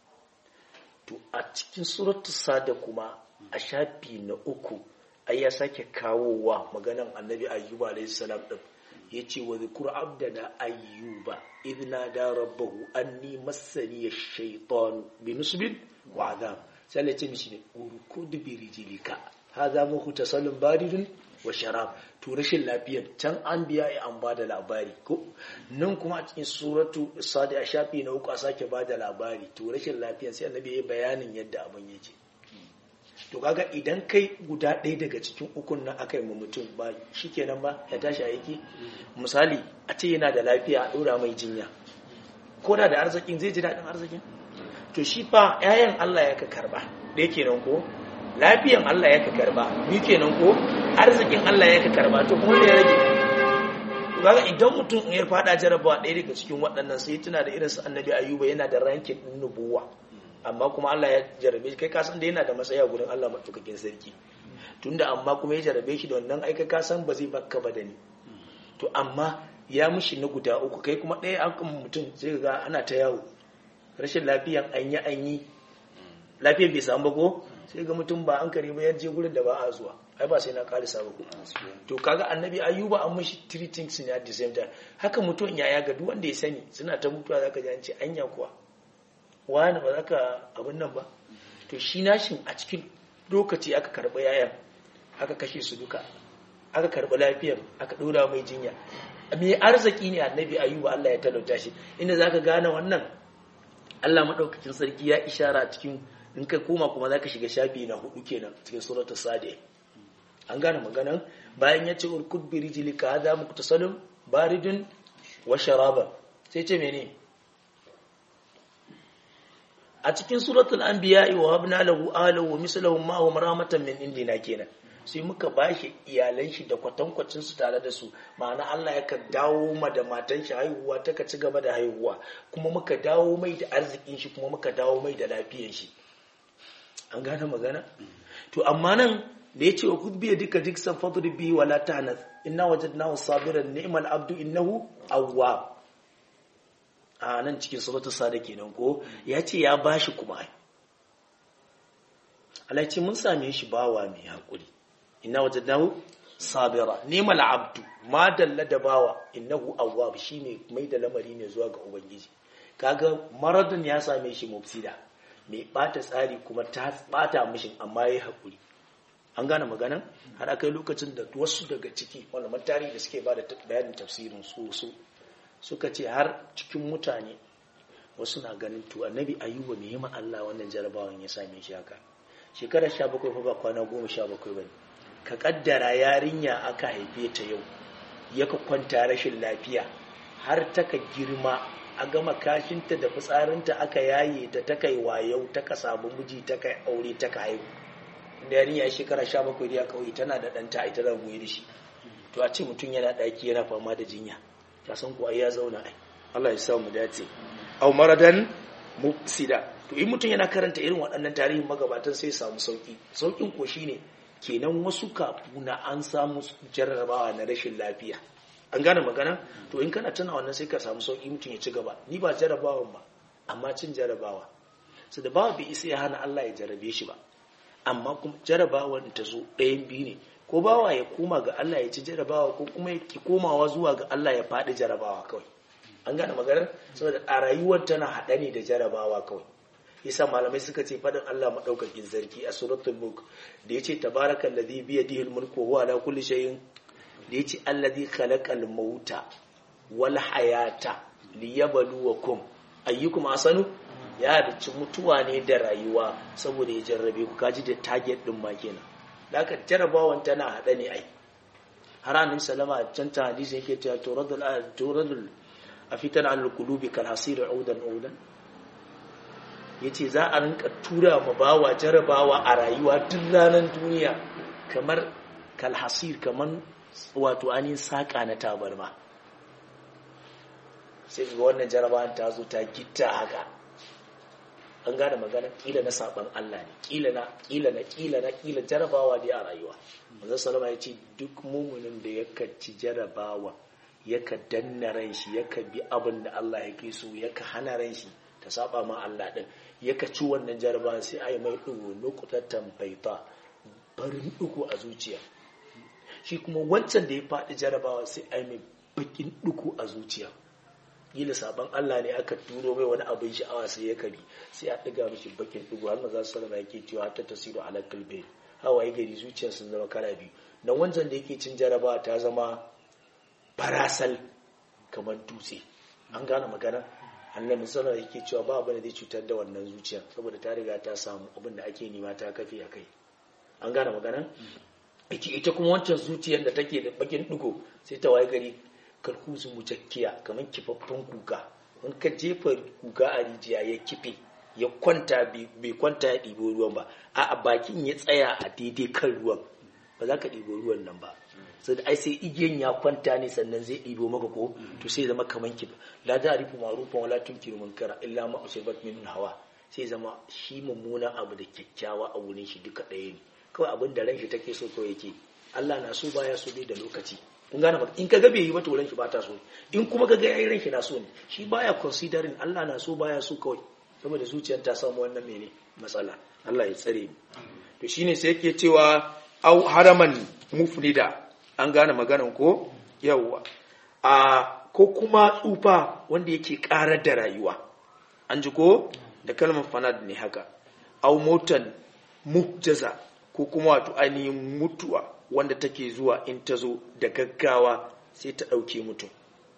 to a cikin suratul sada kuma a shafi na uku ai ya sake kawowa maganan annabi ayyuba alayhi salam din yace wa zikru abdana ayyuba idna da rabbahu anni massani ash-shaytan bi nusbin wa adab sai ya ce mishi ne urkud bi rijlika hadha muhtasalun baridun wa sharab to rashin lafiyar can an biya ya an bada labari ko nan kuma a cikin suratu sadi a shafi na uku a sake bada labari to rashin lafiyar sai annabi ya bayanin yadda abin yake to kaga idan kai guda ɗaya daga cikin ukun nan aka yi ma mutum ba shikenan ba ya tashi aiki misali a ce yana da lafiya a ɗora mai jinya ko da da arzikin zai ji daɗin arzikin to shi fa 'ya'yan Allah ya ka karba da yake nan ko lafiyan Allah ya ka karba ni kenan ko arzikin Allah ya ka karba to kuma ya rage kaga idan mutum ya fada jarabawa ɗaya daga cikin waɗannan sai tuna da irin su annabi ayuba yana da rankin ɗin nubuwa amma kuma Allah ya jarabe shi kai ka san da yana da matsaya gurin Allah matukakin sarki tunda amma kuma ya jarabe shi da wannan aika ka san ba zai bakka ba da ni to amma ya mushi na guda uku kai kuma ɗaya an kuma mutum sai ga ana ta yawo rashin lafiyan an yi an yi lafiyar bai samu ba ko sai ga mutum ba an kare ba je gurin da ba a zuwa ai ba sai na karisa ba ko to kaga annabi ayuba an mishi three things ne at the same time haka mutum ya ya ga duk wanda ya sani suna ta mutuwa zaka ji an ce anya kuwa wani ba zaka abin nan ba to shi nashin a cikin lokaci aka karɓi yayan aka kashe su duka aka karɓi lafiyar aka ɗora mai jinya mai arziki ne annabi ayuba Allah ya talauta shi inda zaka gane wannan Allah madaukakin sarki ya ishara cikin in kai koma kuma zaka shiga shafi na hudu kenan cikin suratul sadi an gane maganan bayan ya ce urkud bi rijlika hadha muktasalun baridun wa sharaba sai ce mene a cikin suratul anbiya wa habna lahu ahlahu wa mislahum ma hum rahmatan min indina kenan sai muka bashi iyalan shi da kwatankwacin su tare da su ma'ana Allah ya ka dawo ma da matan shi haihuwa ta ka ci gaba da haihuwa kuma muka dawo mai da arzikin shi kuma muka dawo mai da lafiyar shi an gane magana to amma nan da ya ce wa kudbiya duka diksan fadri bi wala tahnath inna wajadnahu sabiran ni'mal abdu innahu awwab a nan cikin suratul sada kenan ko ya ce ya bashi kuma ai Allah ce mun same shi bawa mai hakuri inna wajadnahu sabira ni'mal abdu ma dalla da bawa innahu awwab shine mai da lamari ne zuwa ga ubangiji kaga maradun ya same shi mufsida mai bata tsari kuma ta bata mishin amma yayi hakuri an gane magana har akai lokacin da wasu daga ciki malaman tarihi da suke bada bayanin tafsirin su su suka ce har cikin mutane wasu na ganin to annabi ayuba me yima Allah wannan jarabawan ya same shi haka shekara 17 fa ba kwana 17 bane ka kaddara yarinya aka haife ta yau yaka kwanta rashin lafiya har ta ka girma a gama kashinta da fitsarinta aka yaye ta ta kai wayau ta ka samu miji ta kai aure ta ka haihu da yarinya ya shekara 17 da ya kauye tana da ɗanta ita da goyi da shi to a ce mutum yana ɗaki yana fama da jinya ta san ko ai ya zauna ai Allah ya sa mu dace aw maradan mufsida to in mutum yana karanta irin waɗannan tarihin magabatan sai samu sauki saukin ko shine kenan wasu kafuna an samu jarrabawa na rashin lafiya an gane magana to in kana tana wannan sai ka samu sauki mutum ya ci gaba ni ba jarrabawan ba amma cin jarrabawa su da bawa bai isa ya hana Allah ya jarrabe shi ba amma kuma jarrabawan ta zo ɗayan biyu ne ko bawa ya koma ga Allah ya ci jarabawa ko kuma ya ki komawa zuwa ga Allah ya faɗi jarabawa kawai an gane maganar saboda a rayuwar tana haɗa ne da jarabawa kawai yasa malamai suka ce faɗin Allah maɗaukakin sarki a suratul mulk da yace tabarakal ladhi bi yadihi al-mulku wa huwa ala kulli shay'in da yace alladhi khalaqal mauta wal hayata liyabluwakum ayyukum asanu ya halicci mutuwa ne da rayuwa saboda ya jarrabe ku kaji da target din ma kenan da aka jarabawan tana haɗa ne ai har annabi salama a can ta hadisi yake cewa turadul turadul afitan al qulubi kal hasir udan udan yace za a rinka tura ma bawa jarabawa a rayuwa duk ranar duniya kamar kal hasir kamar wato anin saka na tabarma sai ga wannan jarabawan ta zo ta gitta haka an gane magana kila na saban Allah ne kila na kila na kila na kila jarabawa dai a rayuwa manzo sallama ya ce duk mumunin da yaka ci jarabawa yaka danna ran shi yaka bi abin da Allah yake so yaka hana ran shi ta saba ma Allah din yaka ci wannan jarabawa sai ai mai dugo nukutatan baita barin dugo a zuciya shi kuma wancan da ya faɗi jarabawa sai ai mai bakin dugo a zuciya kila sabon Allah ne aka turo mai wani abin sha'awa sai ya kabi sai a ɗiga mishi bakin ɗigo har maza su salama yake cewa ta tasiru ala kalbe hawaye gari zuciyar sun zama kala biyu na wancan da yake cin jarabawa ta zama farasal kamar dutse an gane magana annabi sallallahu yake cewa ba abin da zai cutar da wannan zuciyar saboda ta riga ta samu abin da ake nema ta kafi a kai an gane magana ita kuma wancan zuciyar da take da bakin ɗigo sai ta waye gari karkuzu mujakkiya kamar kifaffen kuka in ka jefa kuka a rijiya ya kife ya kwanta bai kwanta ya ɗibo ruwan ba a bakin ya tsaya a daidai kan ruwan ba za ka ɗibo ruwan nan ba sai da ai sai igiyan ya kwanta ne sannan zai ɗibo maka ko to sai zama kamar kifa la da rifu marufan wala tunkiru munkara illa ma usibat min hawa sai zama shi mummunan abu da kyakkyawa a wurin shi duka ɗaya ne kawai abin da ran shi take so kawai yake Allah na so baya so dai da lokaci kun gane in ka ga bai yi ba to ranki ba ta so in kuma ka ga yayi ranki na so ne shi baya considering Allah na so baya so kawai saboda zuciyar ta samu wannan mene matsala Allah ya tsare ni to shine sai yake cewa au haraman mufnida an gane maganan ko yawa a ko kuma tsufa wanda yake karar da rayuwa an ji ko da kalmar fanad ne haka au motan mujjaza ko kuma wato ainihin mutuwa wanda take zuwa in ta zo da gaggawa sai ta ɗauke mutum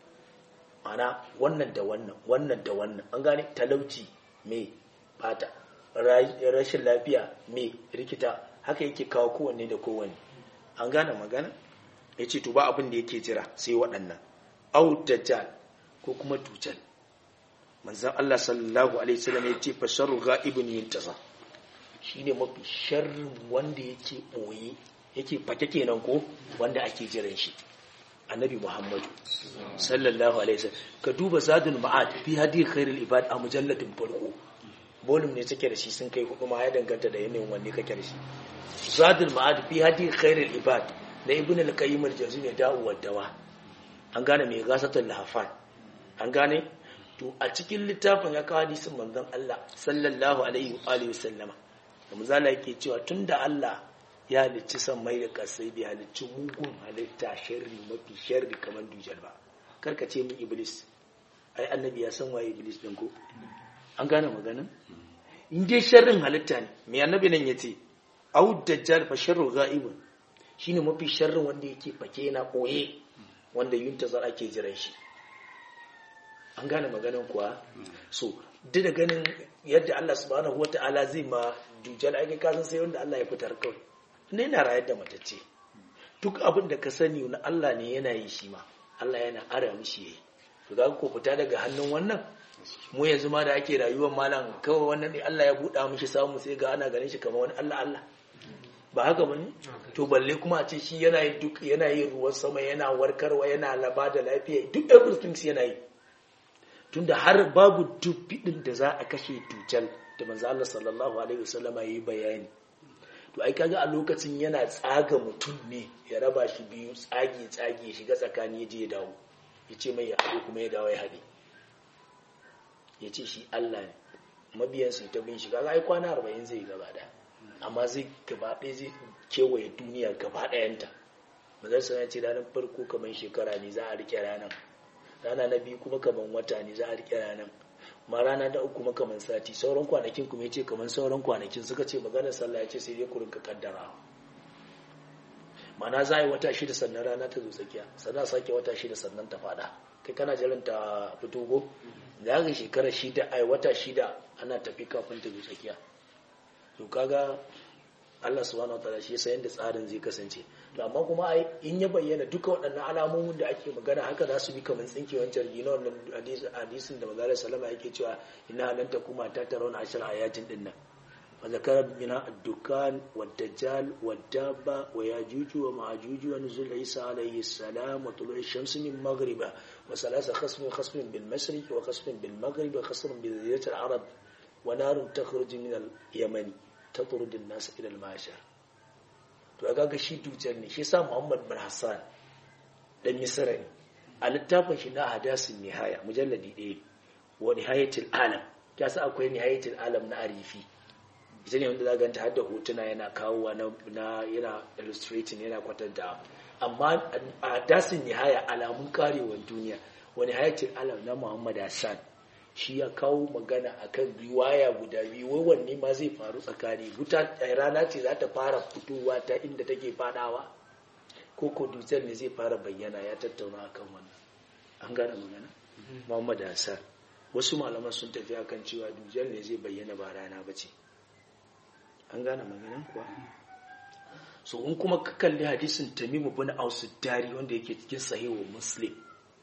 mana wannan da wannan wannan da wannan an gane talauci mai bata rashin lafiya mai rikita haka yake kawo kowanne da kowanne an gane magana ya ce to ba abin da yake jira sai waɗannan au dajjal ko kuma tucal manzan Allah sallallahu alaihi wasallam ya ce fasharu ga'ibun yintasa shine mafi sharrin wanda yake ɓoye yake fake kenan ko wanda ake jiran shi annabi muhammadu sallallahu alaihi wasallam ka duba zadul ma'ad fi hadi khairul ibad a mujalladin farko volume ne take da shi sun kai hudu ma ya danganta da yanayin wanne kake da shi zadul ma'ad fi hadi khairul ibad da ibn al-qayyim al-jawzi ne da'u wa dawa an gane mai gasatul lahafan an gane to a cikin littafin ya kawo hadisin manzon Allah sallallahu alaihi wa alihi wasallama da muzala yake cewa tunda Allah ya halicci san mai da kasai bai halicci mugun halitta sharri mafi sharri kamar dujal ba karka ce min iblis ai annabi ya san waye iblis din ko an gane maganin in dai sharrin halitta ne mai annabi nan yace au dajjal fa sharru ghaibun shine mafi sharrin wanda yake fake yana koye wanda yuntazar ake jiran shi an gane maganin kuwa so duk da ganin yadda Allah subhanahu wataala zai ma dujal ai ka san sai wanda Allah ya fitar kawai ne na rayar da matacce duk abin da ka sani na Allah ne yana yi shi ma Allah yana ara mishi yayi to ga ko fita daga hannun wannan mu yanzu ma da ake rayuwar malam kawai wannan ne Allah ya buɗa mishi samu sai ga ana ganin shi kamar wani Allah Allah ba haka bane to balle kuma a ce shi yana yi duk yana yin ruwan sama yana warkarwa yana laba da lafiya duk everything yana yi tunda har babu duk bidin da za a kashe tucal da manzo Allah sallallahu alaihi wasallam yayi bayani to ai kaga a lokacin yana tsaga mutum ne ya raba shi biyu tsage tsage ya shiga tsakani ya je ya dawo ya ce mai ya haɗe kuma ya dawo ya haɗe ya ce shi Allah ne mabiyansu ta bin shi kaga ai kwana arba'in zai gaba da amma zai gaba ɗaya zai kewaye duniya gaba ɗayanta mazan sana ce ranar farko kamar shekara ne za a rike ranar rana na biyu kuma kamar wata ne za a rike ranar ma rana da uku kuma kamar sati sauran kwanakin kuma ya ce kamar sauran kwanakin suka ce maganar sallah ya ce sai dai ku rinka kaddara mana za a yi wata shida sannan rana ta zo tsakiya sannan sake wata shida sannan ta fada kai kana jiran ta fito go da ga shekara shida ai wata shida ana tafi kafin ta zo tsakiya to kaga Allah subhanahu wataala shi yasa yanda tsarin zai kasance to amma kuma ai in ya bayyana duka waɗannan alamomin da ake magana haka za su bi kamar tsinkewar jirgi na wannan hadisin da manzo sallama yake cewa ina nan ta kuma ta tarawna ashar ayatin din nan wa zakara bina ad-dukan wad-dajjal wad-dabba wa yajuj wa ma'juj wa nuzul isa alayhi salam wa tulu'i ash-shams min maghriba wa salasa khasmin khasmin bil mashriq wa khasmin bil maghrib wa khasmin bil ziyat al-arab wa narun takhruju min al-yaman tatrud an-nas ila al-mashar to kaga shi dujar ne shi sa Muhammad bin Hassan dan Misra ne a littafin shi na hadasin nihaya mujalladi ɗaya wa nihayatul alam ta sa akwai nihayatul alam na arifi ita ne wanda za ganta har da hotuna yana kawowa na yana illustrating yana kwatanta amma a hadasin nihaya alamun karewar duniya wa nihayatul alam na Muhammad Hassan shi ya kawo magana akan riwaya guda biyu wai wanne ma zai faru tsakani wuta rana ce za ta fara fitowa ta inda take fadawa ko ko dutsen ne zai fara bayyana ya tattauna akan wannan an gane magana Muhammad Hassan wasu malaman sun tafi akan cewa dutsen ne zai bayyana ba rana ba ce an gane magana kuwa so in kuma ka kalli hadisin Tamimu bin Aus Dari wanda yake cikin sahihu Muslim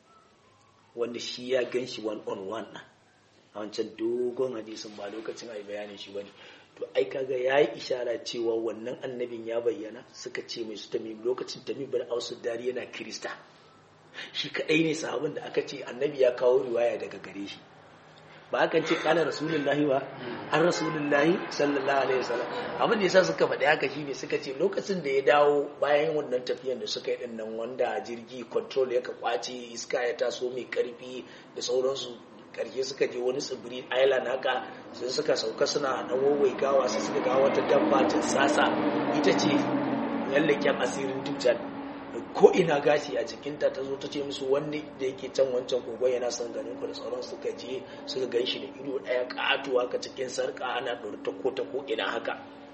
wanda shi ya gan shi one on one a wancan dogon hadisin ba lokacin ai bayanin shi bane to ai kaga yayi ishara cewa wannan annabin ya bayyana suka ce mai su tamim lokacin tamim bin ausu dari yana kirista shi kadai ne sahabin da aka ce annabi ya kawo riwaya daga gare shi ba akan ce kana rasulullahi ba an rasulullahi sallallahu alaihi wasallam abin da yasa suka faɗi haka shine suka ce lokacin da ya dawo bayan wannan tafiyan da suka yi din nan wanda jirgi control ya ka kwace iska ya taso mai karfi da sauransu karshe suka je wani tsibiri island haka sun suka sauka suna dan wawaigawa sai suka ga wata dabba ta sasa ita ce yallaken asirin dujjal ko ina gashi a jikinta ta zo ta ce musu wani da yake can wancan kogon yana son ganin ku da sauran suka je suka gan shi da ido ɗaya ƙatuwa ka cikin sarƙa ana ɗora ta ko ta ko ina haka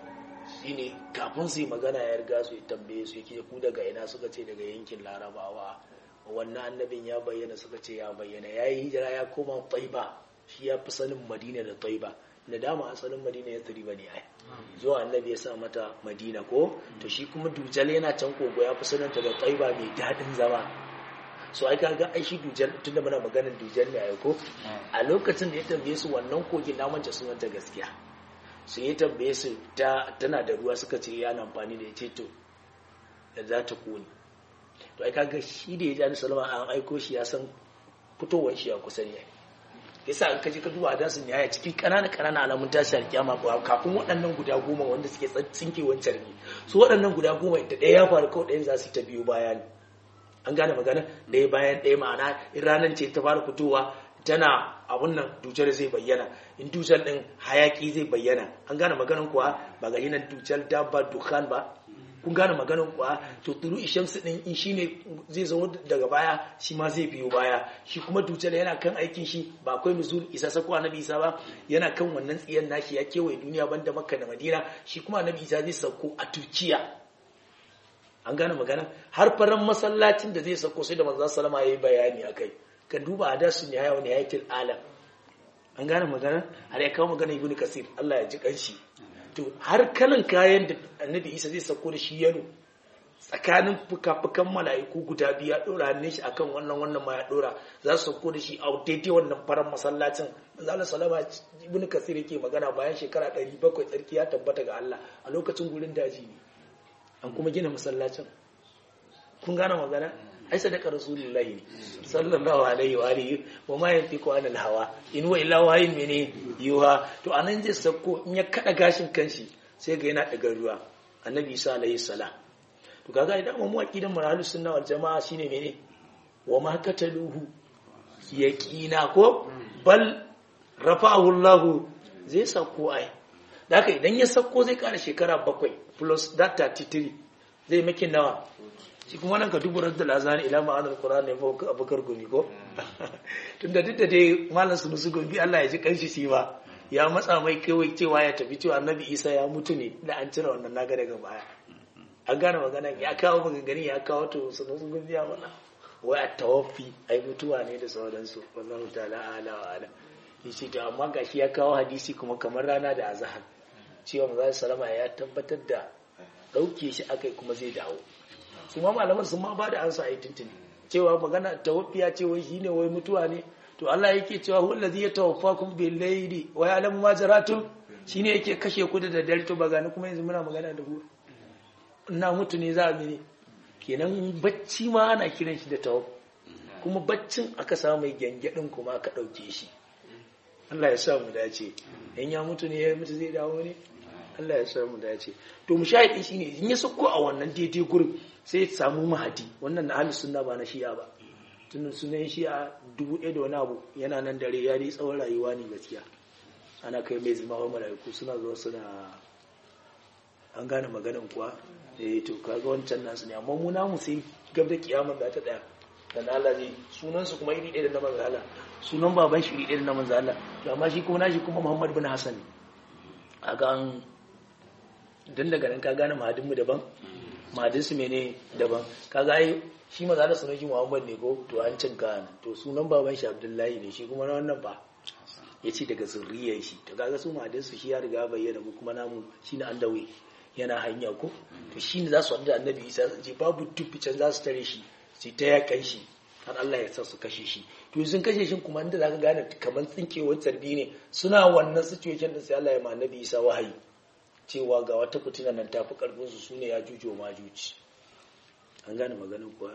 shine kafin su yi magana ya riga su ya tambaye su yake ku daga ina suka ce daga yankin larabawa wannan annabin ya bayyana suka ce ya bayyana ya yi hijira ya koma taiba shi ya fi sanin madina da taiba da dama asalin madina ya turi ba ne ai zuwa annabi ya sa mata madina ko to shi kuma dujal yana can kogo ya fi sananta da taiba mai daɗin zama so ai kaga ai shi dujal tunda muna maganar dujal ne ai ko a lokacin da ya tambaye su wannan kogin na manta sunanta gaskiya su ya tambaye su ta tana da ruwa suka ce yana amfani da ya ce to da za ta kone to ai kaga shi da ya ji annabi salama an aiko shi ya san fitowar shi ya kusa ne yasa an kaji ka duba hadasin ya cikin ƙananan ƙananan alamun tashi alkiyama ba kafin waɗannan guda goma wanda suke tsinke wancan ne su waɗannan guda goma da ɗaya ya faru kawai ɗayan za su ta biyo baya ne an gane magana ɗaya bayan ɗaya ma'ana in ranar ce ta fara fitowa tana abun nan dujar zai bayyana in dujar ɗin hayaki zai bayyana an gane maganan kuwa ba ga hinan dujar dabba dukkan ba kun gane maganin kuwa to tulu ishamsu din in shine zai zama daga baya shi ma zai biyo baya shi kuma dujjal yana kan aikin shi ba akwai nuzul isa sako annabi isa ba yana kan wannan tsiyan nashi ya kewaye duniya banda makka da madina shi kuma annabi isa zai sauko a turkiya an gane magana har faran masallacin da zai sauko sai da manzon sallama yayi bayani akai ka duba hadasu ne hayawa ne hayatul alam an gane magana har ya kawo magana ibnu kasir Allah ya ji kanshi to har kalan kayan da annabi isa zai sako da shi yano tsakanin fuka-fukan mala'iku guda biyu ya dora hannun shi akan wannan wannan ma ya dora za su sako da shi a daidai wannan faran masallacin manzala salama ibn kasir yake magana bayan shekara 700 tsarki ya tabbata ga Allah a lokacin gurin daji ne an kuma gina masallacin kun gane magana ai sadaka rasulullahi ne sallallahu alaihi wa alihi wa ma yantiqu anil hawa in wa illa wahin mene yuha to anan zai sako in ya kada gashin kanshi sai ga yana daga ruwa annabi isa alaihi salam to kaga idan mu aqidan marhalus sunna wal jamaa shine mene wa ma kataluhu yaqina ko bal rafa'ahu Allah zai sako ai da haka idan ya sauko zai kara shekara bakwai plus that 33 zai makin nawa shi kuma nan ka dubu da lazani ila ma'anar qur'ani ne ko abukar gumi ko tunda duk da dai malam su musu gumi Allah ya ji kanshi shi ba ya matsa mai kawai cewa ya tafi cewa annabi Isa ya mutu ne da an cire wannan naga daga baya an gane magana ya kawo maganganu ya kawo to su musu gumi ya mana wai a tawaffi ai mutuwa ne da sauransu wallahu ta'ala ala wa ala yace to amma gashi ya kawo hadisi kuma kamar rana da azhar cewa manzo sallama ya tabbatar da dauke shi akai kuma zai dawo su ma malaman sun ma ba da ansa a tuntuni cewa magana tawaffiya ce wai shine wai mutuwa ne to Allah yake cewa huwa allazi yatawaffakum bil layli wa ya'lamu ma jaratum shine yake kashe ku da daddare to ba gani kuma yanzu muna magana da ku ina mutu ne za a mene kenan bacci ma ana kiran shi da tawaf kuma baccin aka samu mai gyangyaɗin kuma aka ɗauke shi Allah ya sa mu dace in ya mutu ne ya mutu zai dawo ne Allah ya sa mu dace to mu shahidi shine in ya sako a wannan daidai gurin sai ya samu mahadi wannan na ahlus sunna ba na shi'a ba tun sunan shi'a dubu ɗaya da wani abu yana nan dare ya dai tsawon rayuwa ne gaskiya ana kai mai zama wa mala'iku suna zuwa suna an gane maganin kuwa eh to kaga wancan nasu ne amma mu namu sai gab da kiyamar da ta daya dan Allah ne sunan su kuma iri ɗaya da na manzo Allah sunan baban shi iri ɗaya da na manzo Allah to amma shi kuma nashi kuma Muhammad bin Hassan aga an dan daga nan ka gane mahadin mu daban mahadin su mene daban kaga ai shi manzo Allah sunan shi Muhammad ne ko to an cin ka to sunan baban shi Abdullahi ne shi kuma na wannan ba yace daga zurriyar shi to kaga su mahadin su shi ya riga bayyana mu kuma namu shine an dawe yana hanya ko to shi ne za su haɗu da annabi isa ce babu tufi can za su tare shi su ta yakan shi har Allah ya sa su kashe shi to sun kashe shi kuma inda za ka gane kamar tsinkewar tarbi ne suna wannan situation da sai Allah ya ma annabi isa wahayi cewa ga wata fitina nan ta fi karfin su sune ya jujo ma juci an gane maganin kuwa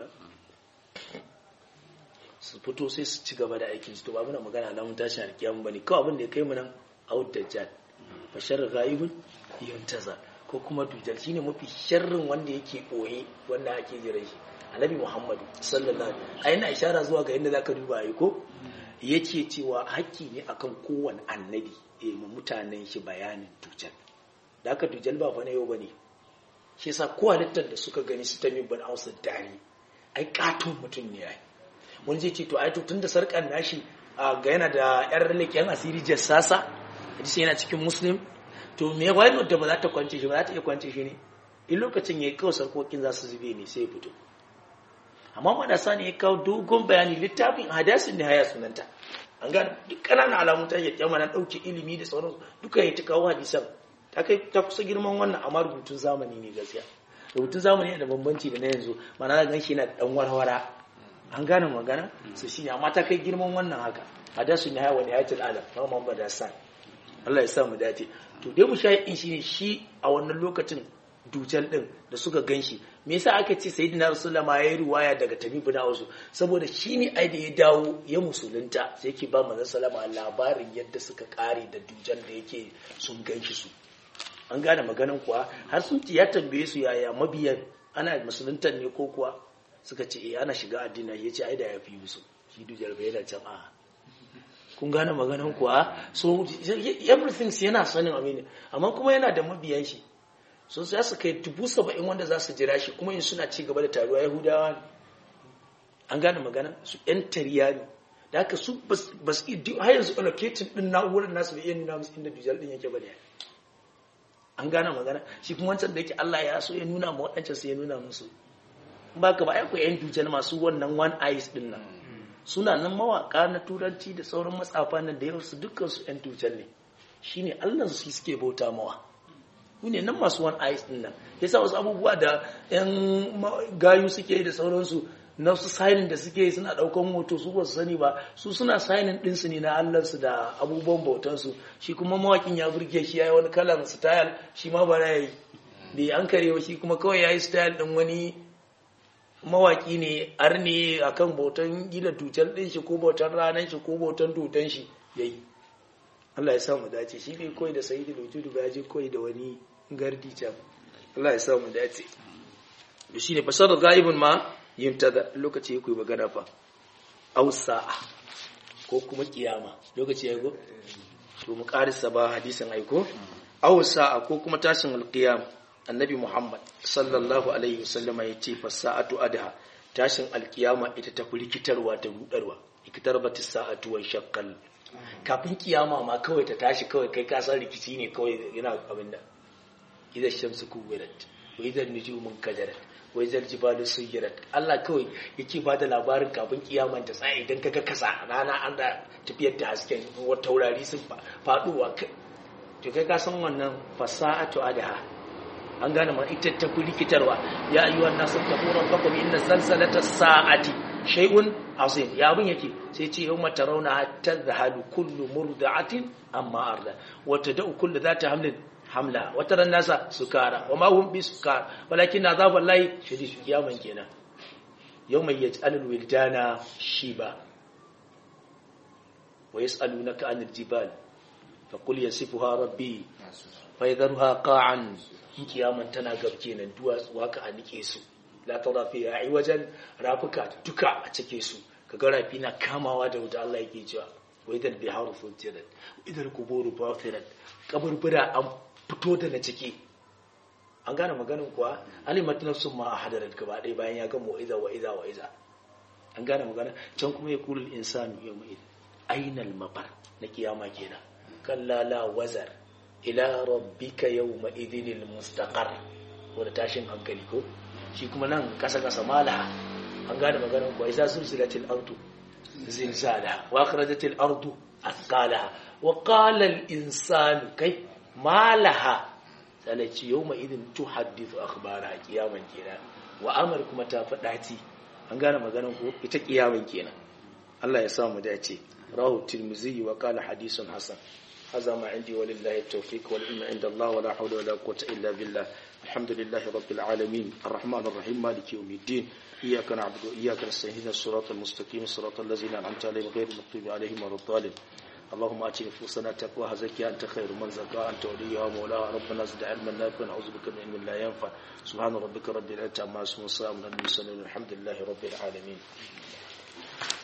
su fito sai su ci gaba da aikin su to ba muna magana na mun tashi alkiyama bane kawai abin da ya kai mu nan out dajjal bashar ghaibun yantaza ko kuma dujal shine mafi sharrin wanda yake ɓoye wanda ake jiran shi annabi muhammadu sallallahu alaihi a yana ishara zuwa ga inda zaka duba ai ko yake cewa haƙƙi ne akan kowane annabi eh mu mutanen shi bayanin dujal da aka dujal ba fa na yau bane shi yasa ko halittar da suka gani su tamin ban ausa dari ai katon mutum ne ai wani zai ce to ai to tunda sarkan nashi ga yana da yar leƙen asiri jassasa hadisi yana cikin muslim to me wai da ba za ta kwance shi ba za ta iya kwance shi ne in lokacin ya yi kawo sarkokin za su zube ne sai fito amma madasa ne ya kawo dogon bayani littafin hadasin ne haya sunanta an gane duk ƙananan alamun ta yake kyamma na ɗauke ilimi da sauran duka ya ta kawo hadisan ta kai ta kusa girman wannan amma rubutun zamani ne gaskiya rubutun zamani yana da bambanci da na yanzu mana na gan shi yana da ɗan warwara an gane magana su shi ne amma ta kai girman wannan haka hadasin ne haya wani ayatul alam ma Muhammad Hassan Allah ya sa mu dace to dai mushayin shi ne shi a wannan lokacin dujal din da suka ganshi me yasa aka ce sayyidina rasulullah ma yayi ruwaya daga tabibu na wasu saboda shi ne ai da ya dawo ya musulunta sai yake ba manzon sallama labarin yadda suka kare da dujal da yake sun ganshi su an gane maganan kuwa har sun ya tambaye su yaya mabiyan ana musuluntan ne ko kuwa suka ce eh ana shiga addini yace ai da ya fi musu shi dujal bai da can a kun gane maganan kuwa so everything yana sanin amini amma kuma yana da mabiyan shi so za su kai dubu saba'in wanda za su jira shi kuma yin suna ci gaba da taruwa yahudawa ne an gane magana su yan tariya ne da haka su ba su har yanzu allocating din na'urar nasu bai iya nuna musu inda dujal din yake ba ne an gane magana shi kuma wancan da yake Allah ya so ya nuna ma waɗancan sai ya nuna musu ba ka ba akwai yan dujal masu wannan one eyes din nan suna nan mawaka na turanci da sauran matsafa nan da yawa su dukkan su yan dujal ne shine Allah su suke bauta mawa ne nan masu one eyes din nan yasa wasu abubuwa da yan gayu suke da sauransu na su signing da suke suna daukan hoto su ba su sani ba su suna signing din su ne na Allah su da abubuwan bautan su shi kuma mawakin ya burge shi yayi wani kalan style shi ma ba yayi bai an kare shi kuma kawai yayi style din wani mawaki ne arne akan bautan gida tutar din shi ko bautan ranan shi ko bautan tutan shi yayi Allah ya sa mu dace shi bai koyi da sayyidi lujudu ba je koyi da wani gardi can Allah ya sa mu dace to shine fasar ghaibun ma yuntada lokaci ya koyi magana fa aw sa'a ko kuma kiyama lokaci ya go to mu karisa ba hadisin aiko aw sa'a ko kuma tashin alqiyam annabi muhammad sallallahu alaihi wasallama yace fa sa'atu adha tashin alkiyama ita ta rikitarwa ta rudarwa ikitarbatis sa'atu wa shaqqal kafin kiyama ma kawai ta tashi kawai kai ka san rikici ne kawai yana abin da idan shamsu kuwirat wa idan nujumun kadarat wa idan jibalu suyirat Allah kawai yake ba da labarin kafin kiyaman ta tsaya idan kaga kasa rana an da tafiyar da hasken taurari sun faduwa to kai ka san wannan fasa'atu adha an gane ma ita ta fi rikitarwa ya ayyuhan nasu taquran bakum inna zalzalata sa'ati shay'un azim ya abin yake sai ce yawma tarawna tadhhalu kullu murdi'atin amma arda wa tad'u kullu dhati hamlin hamla wa tara nasa sukara wa ma hum bisukara walakin azab wallahi shadid kiyaman kenan yawma yaj'alul wildana shiba wa yas'alunaka 'anil jibal faqul yasifuha rabbi fa yadharuha qa'an kiyaman tana gab kenan duwatsu haka a nike su la tara fi ai wajen rafuka duka a cike su kaga rafi na kamawa da wuta Allah yake cewa wa idan biharu fujirat idan kuburu bafirat kaburbura an fito da na ciki an gane maganin kuwa alimat nafsun ma hadarat gaba ɗaya bayan ya ga mu'iza wa iza wa iza an gane magana can kuma ya kulul insanu yawma idin ainal mafar na kiyama kenan kalla la wazar ila rabbika yawma idinil mustaqar wanda tashin hankali ko shi kuma nan kasa kasa malaha an gane maganar ko isa sulsilatil ardu zilzalaha wa akhrajatil ardu athqalaha wa qala al insanu kai malaha salaci yawma idin tuhaddithu akhbaraha kiyaman kenan wa amar kuma ta fadati an gane maganar ko ita kiyaman kenan Allah ya sa mu dace rahu tirmizi wa qala hadithun hasan هذا ما عندي ولله التوفيق والعلم عند الله ولا حول ولا قوة إلا بالله الحمد لله رب العالمين الرحمن الرحيم مالك يوم الدين إياك نعبد وإياك نستعين الصراط المستقيم صراط الذين أنعمت عليهم غير المغضوب عليهم ولا الضالين اللهم آت نفوسنا تقواها زكيها أنت خير من زكاها أنت وليها ومولاها ربنا زد علما نافعا نعوذ بك من علم لا ينفع سبحان ربك رب العزة عما يصفون وسلام على المرسلين والحمد لله رب العالمين